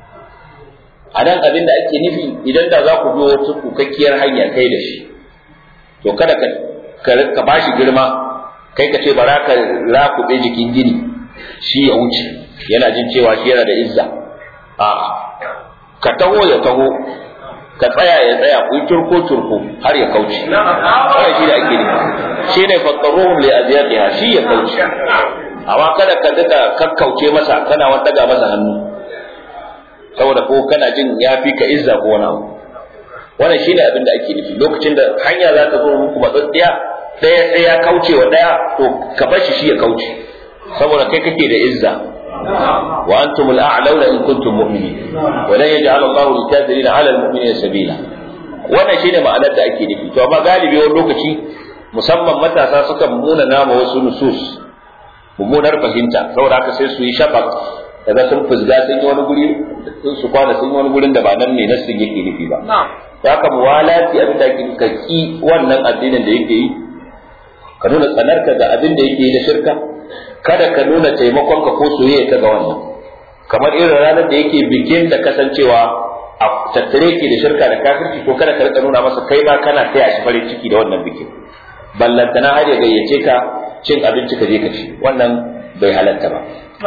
a nan abin da ake nufi idan da za ku bi wata kukakkiyar hanya kai da shi to kada ka ka bashi girma kai ka ce bara ka rakuɓe jikin gini shi ya wuce yana jin cewa shi yana da izza a ka taho ya taho ka tsaya ya tsaya ku yi turko turko har ya kauce wannan shi da ake nufi shi ne faqaruhum li azyaqiha shi ya kauce amma kada ka duka kakkauce masa kana wani daga masa hannu saboda ko kana jin ya fi ka izza ko wani abu wannan shine abin da ake nufi lokacin da hanya za ta zo muku matsatsiya ɗaya sai ya kauce wa ɗaya to ka bar shi shi ya kauce saboda kai kake da izza wa antum al-a'launa in kuntum mu'minin wa lan yaj'al Allahu lil-kafirin 'ala al-mu'minina sabila wannan shine ma'anar da ake nufi to amma galibi wani lokaci musamman matasa sukan muna nama wasu nusus mummunar fahimta saboda haka sai su yi shafaq daga sun fuzga sun yi wani guri sun su kwana sun yi wani gurin da ba nan ne nassin yake nufi ba ya ka muwalati abin da ake ka ki wannan addinin da yake yi ka nuna tsanarka ga abin da yake yi da shirka kada ka nuna taimakon ka ko soyayya ka ga wannan kamar irin ranar da yake bikin da kasancewa a tattare ke da shirka da kafirci ko kada ka rika nuna masa kai ma kana taya shi farin ciki da wannan bikin ballantana har ya gayyace ka cin abinci ka je ka ci wannan bai halatta ba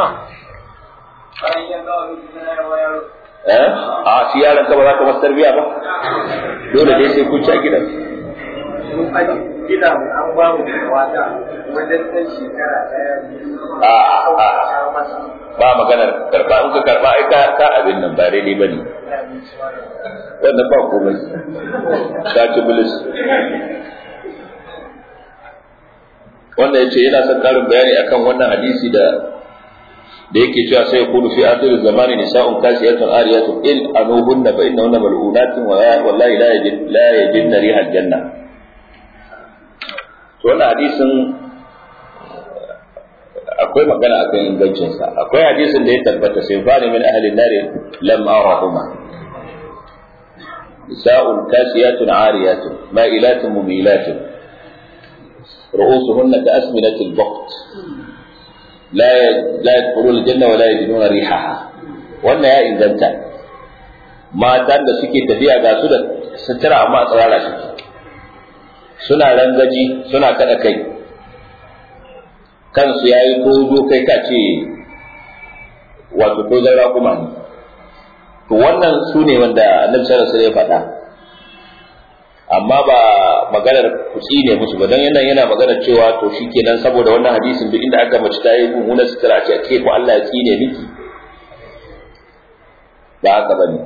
eh a shi yaron ka ba za ka masa tarbiya ba dole dai sai kun ci a gidan gida an ba mu wata wajen ɗan shekara ɗaya a a ba maganar karba in ka karba ai ka ka abin nan ba daidai bane wannan ba komai ka ci bilis wanda yace yana son karin bayani akan wannan hadisi da da yake cewa sai yakunu fi akhir zamani nisa'un kasiyatun ariyatun in anuhunna fa innahunna mal'unatun wa wallahi la yajid la yajid riha janna to wannan hadisin akwai magana akan ingancin sa akwai hadisin da ya tabbata sai fani min ahli an-nar lam arahuma nisa'un kasiyatun ariyatun ma'ilatun mumilatun رؤوسهن كأسمنة البقت لا لا يدخلون الجنة ولا يجدون ريحها wannan ya inganta matan da suke tafiya ga su da sutura amma a tsirara shi suna rangaji suna kada kai kansu ya yi tozo kai ka ce wato tozon raƙuma ne to wannan su ne wanda annabi sallallahu alaihi wasallam ya faɗa amma ba maganar kutsi ne musu ba dan yana yana maganar cewa to shikenan saboda wannan hadisin duk inda aka mace ta yi mummunar sutura ce a ce ko Allah ya tsine miki ba haka bane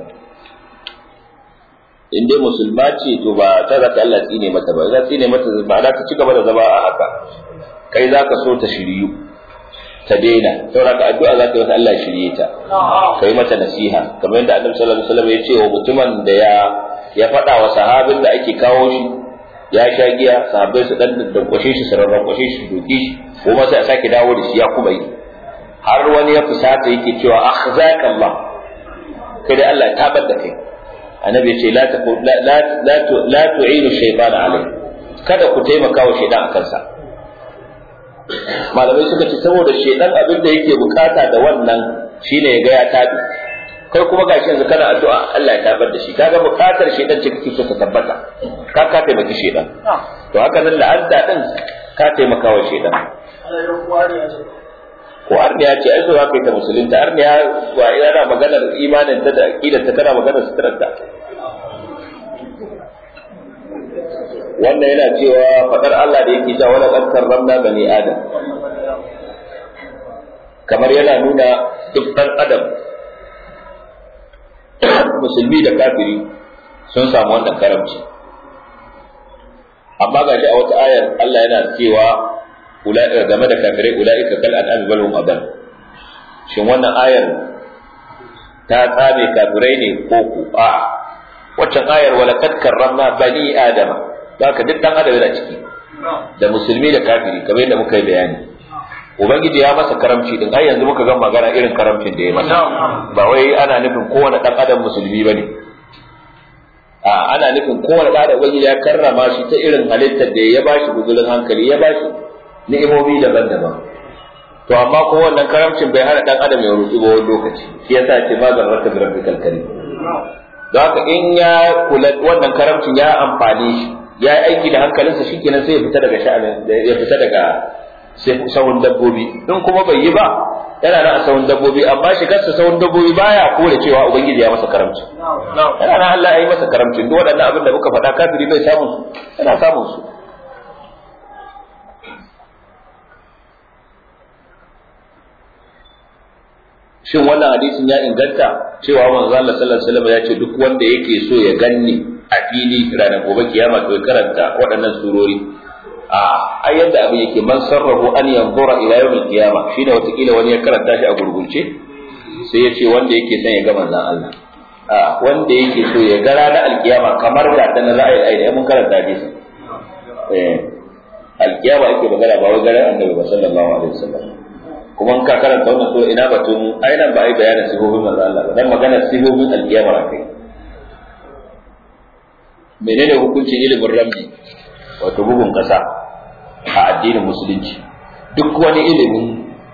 in dai musulma ce to ba ta za ta Allah tsine mata ba za tsine mata ba za ta ci gaba da zama a haka kai za ka so ta shiryu ta daina saboda ka addu'a za ka yi mata Allah shirye ta kai mata nasiha kamar yadda Annabi sallallahu alaihi wasallam ya ce wa mutumin da ya ya faɗa wa sahabin da ake kawo shi ya sha giya sahabbai su dan dankwashe shi su rarrakwashe shi doke shi kuma sai a sake dawo da shi ya kuma yi har wani ya fusata yake cewa akhzaka Allah kai da Allah ya tabar da kai annabi ya ce la la la la tu'inu shaytan alai kada ku taimaka wa shaytan akan sa malamai suka ce saboda shaytan abin da yake bukata da wannan shine ya ga ya tabi kai kuma gashi yanzu kana addu'a Allah ya tabar da shi kaga bukatar shaytan ce kake so ta tabbata ka ka taimaki shaytan to haka nan la'anta din ka taimaka wa shaytan ko arniya ce ai so za ka yi ta musulunta arniya ba yana maganar imanin ta da aqidar ta kana maganar sitrar ta wannan yana cewa fadar Allah da yake cewa wala qad karramna bani adam kamar yana nuna duk dan adam musulmi da kafiri sun samu wannan karamci amma gashi a wata ayar Allah yana cewa game da kafirai ula'ika kal an'am bal hum adall shin wannan ayar ta tsame kafirai ne ko ku a waccan ayar wala kad karramna bani adama haka duk dan adam yana ciki da musulmi da kafiri kamar yadda muka yi bayani ubangiji ya masa karamci din ai yanzu muka ga magana irin karamcin da ya masa ba wai ana nufin kowane dan adam musulmi bane a ana nufin kowane dan adam ubangiji ya karrama shi ta irin halittar da ya bashi guzurin hankali ya bashi ni'imomi daban-daban to amma ko wannan karamcin bai hana dan adam ya rutsu ba wani lokaci shi yasa ce ma zarrata bi rabbikal karim don haka in ya kula wannan karamcin ya amfane shi ya yi aiki da hankalinsa shikenan sai ya fita daga sha'anin ya fita daga sahun dabbobi in kuma bai yi ba yana nan a sahun dabbobi amma shigarsa sahun dabbobi baya kore cewa ubangiji ya masa karamci yana nan Allah ya yi masa karamci duk waɗannan abin da muka faɗa kafiri bai samun su yana samun su shin wannan hadisin ya inganta cewa manzo Allah sallallahu alaihi wasallam ya ce duk wanda yake so ya ganni a fili ranar gobe kiyama to ya karanta waɗannan surori a ai yadda abin yake man sarrahu an yanzura ila yawmil qiyama shine watakila wani ya karanta shi a gurgunce sai ya ce wanda yake son ya ga manzon Allah a wanda yake so ya ga ranar alkiyama kamar ga ta na ra'ayi ai mun karanta hadisi eh alkiyama ake magana ba wai garin annabi ba sallallahu alaihi wasallam kuma in ka karanta wannan sura ina batun ai nan ba ai bayanin sifofin manzon Allah ba dan magana sifofin alkiyama akai menene hukuncin ilimin ramli wato bugun kasa a addinin musulunci duk wani ilimi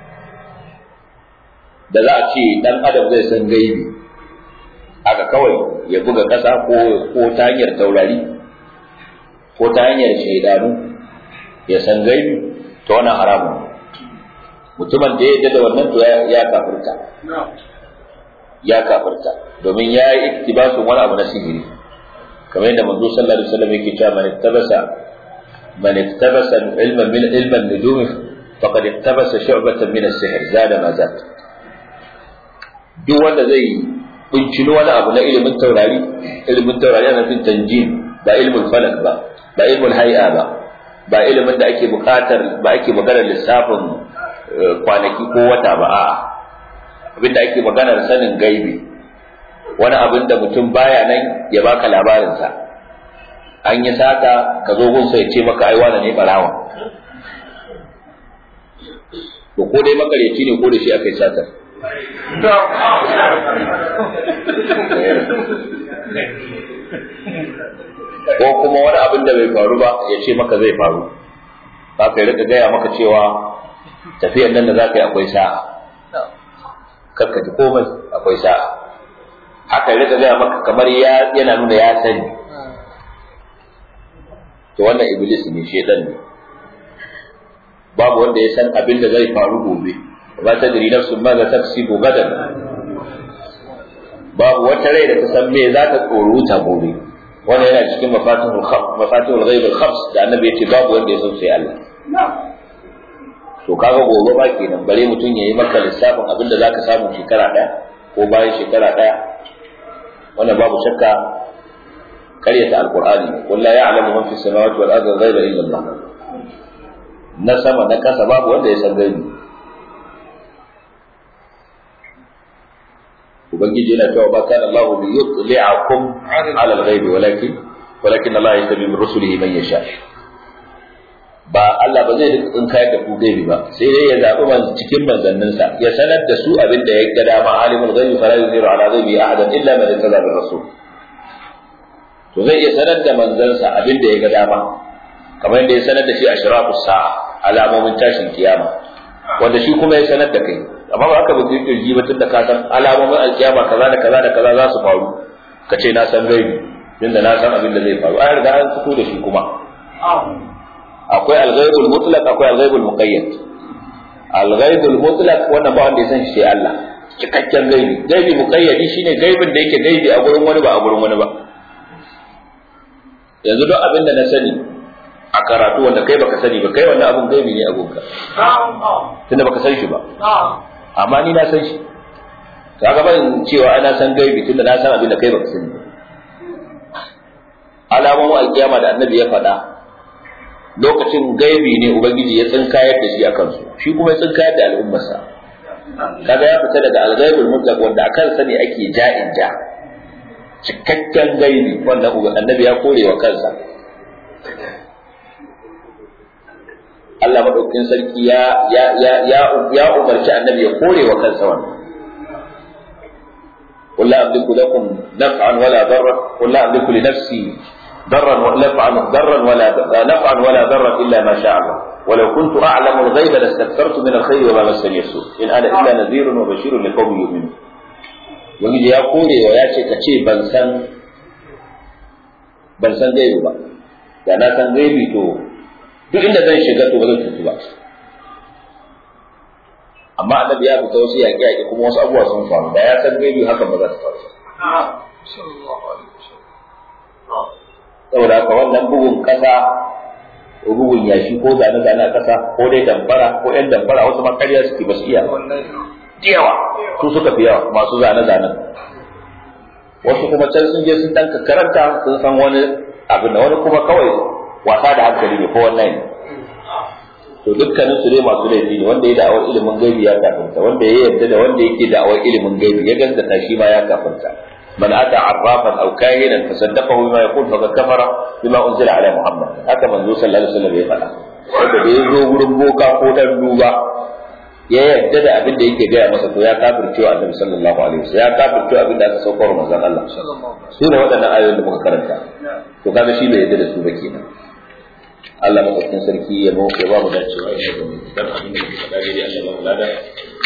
da za a ce dan adam zai san gaibi aka kawai ya buga kasa ko ko ta hanyar taurari ko ta hanyar shaidanu ya san gaibi to wannan haramun mutumin da ya yarda da wannan to ya kafirta ya kafirta domin ya yi iktibasun wani abu na sihiri kamar yadda manzo sallallahu alaihi wasallam yake cewa man ittabasa man ittabasa ilman min ilman nujum faqad ittabasa shu'batan min as-sihr zada ma zad duk wanda zai bincino wani abu na ilimin taurari ilimin taurari ana nufin tanjim ba ilmul falak ba ba ilmul hay'a ba ba ilimin da ake buƙatar ba ake maganar lissafin kwanaki ko wata ba a'a abinda ake maganar sanin gaibi wani abin da mutum baya nan ya baka labarinsa an yi sata ka zo gunsa ya ce maka ai wane ne barawa to ko dai makaryaci ne ko da shi aka yi satar ko kuma wani abin da bai faru ba ya ce maka zai faru za ka rika gaya maka cewa tafiyar nan da za ka yi akwai sa'a kakka ji komai akwai sa'a haka rika gaya maka kamar yana nuna ya sani to wannan iblis ne shedan ne babu wanda ya san abin da zai faru gobe ba ta diri nafsun ma za ta kasibu gadan babu wata rai da ta san me za ta tsoruta gobe wanda yana cikin mafatihul mafatihul ghaib al-khams da annabi yace babu wanda ya san sai Allah to kaga gobe ba kenan bare mutum yayi maka lissafin abinda zaka samu shekara daya ko bayan shekara daya wannan babu shakka karyata alqur'ani qul la ya'lamu man fis samawati wal ardi ghaiba illa Allah na sama na kasa babu wanda ya san gaibi ubangiji yana cewa ba kana Allah bi yutli'akum 'ala al-ghaib walakin walakin Allah yastabi min rusulihi man yasha ba Allah ba zai rika tsinkayar da ku gaibi ba sai dai ya zabi man cikin manzanninsa ya sanar da su abin da ya ga dama alimul ghaibi fala yuziru ala ghaibi ahadan illa man irtada bir rasul to zai iya sanar da manzansa abin da ya ga dama kamar yadda ya sanar da shi ashrafus sa'a alamomin tashin kiyama wanda shi kuma ya sanar da kai amma ba haka ba zai kirji ba tunda ka san alamomin alkiyama kaza da kaza da kaza za su faru ka ce na san gaibi tunda na san abin da zai faru ai riga an fito da shi kuma akwai alghaibul mutlaq akwai alghaibul muqayyad alghaibul mutlaq wannan ba wanda ya san shi sai Allah cikakken gaibi gaibi muqayyadi shine gaibin da yake gaibi a gurin wani ba a gurin wani ba yanzu duk abin da na sani a karatu wanda kai baka sani ba kai wannan abun gaibi ne a gunka tunda baka san shi ba amma ni na san shi kaga ban cewa ana san gaibi tunda na san abin da kai baka sani ba alamomin alkiyama da annabi ya faɗa lokacin gaibi ne ubangiji ya tsinkayar da shi a kansu shi kuma ya tsinkayar da al'ummarsa kaga ya fita daga alghaibul mutlaq wanda akan sani ake ja'in ja cikakken gaibi wannan annabi ya kore wa kansa Allah madaukakin sarki ya ya ya ya ya umarci annabi ya kore wa kansa wannan قل لا أملك لكم نفعا ولا ضرا قل لا أملك لنفسي ضرا نفعا ضرا ولا نفعا ولا ضرا إلا ما شاء الله ولو كنت أعلم الغيب لاستكثرت من الخير وما مسني السوء إن أنا إلا نذير وبشير لقوم يؤمنون wani ya kore wa ya ce ka ce ban san ban san gaibi ba da na san gaibi to duk inda zan shiga to ba zan tutu ba amma annabi ya fita wasu yaƙi yaƙi kuma wasu abubuwa sun faru da ya san gaibi haka ba za su faru saboda haka wannan bugun ƙasa ko bugun yashi ko zane zane a ƙasa ko dai damfara ko ƴan damfara wasu ma ƙarya suke ba su iya yawa su suka fi yawa masu zane zanen wasu kuma can sun je sun dan karanta sun san wani abin da wani kuma kawai wasa da hankali ne ko wannan ne to dukkanin su dai masu laifi ne wanda ya da'awar ilimin gaibi ya kafinta wanda ya yarda da wanda yake da'awar ilimin gaibi ya gaskata shi ma ya kafinta man ata arrafan aw kahinan fasaddaqahu bima yaqul faqad kafara bima unzila ala muhammad haka manzo sallallahu alaihi wasallam ya faɗa wanda da ya zo gurin boka ko dan duba ya yarda da abin da yake gaya masa to ya kafirce wa annabi sallallahu alaihi wasallam ya kafirce abin da aka saukar manzon Allah su ne waɗannan ayoyin da muka karanta to kaga shi bai yarda da su ba kenan Allah madaukakin sarki ya mu ya ba mu dacewa ya ga mu dan abin da muka faɗa dai Allah ba mu lada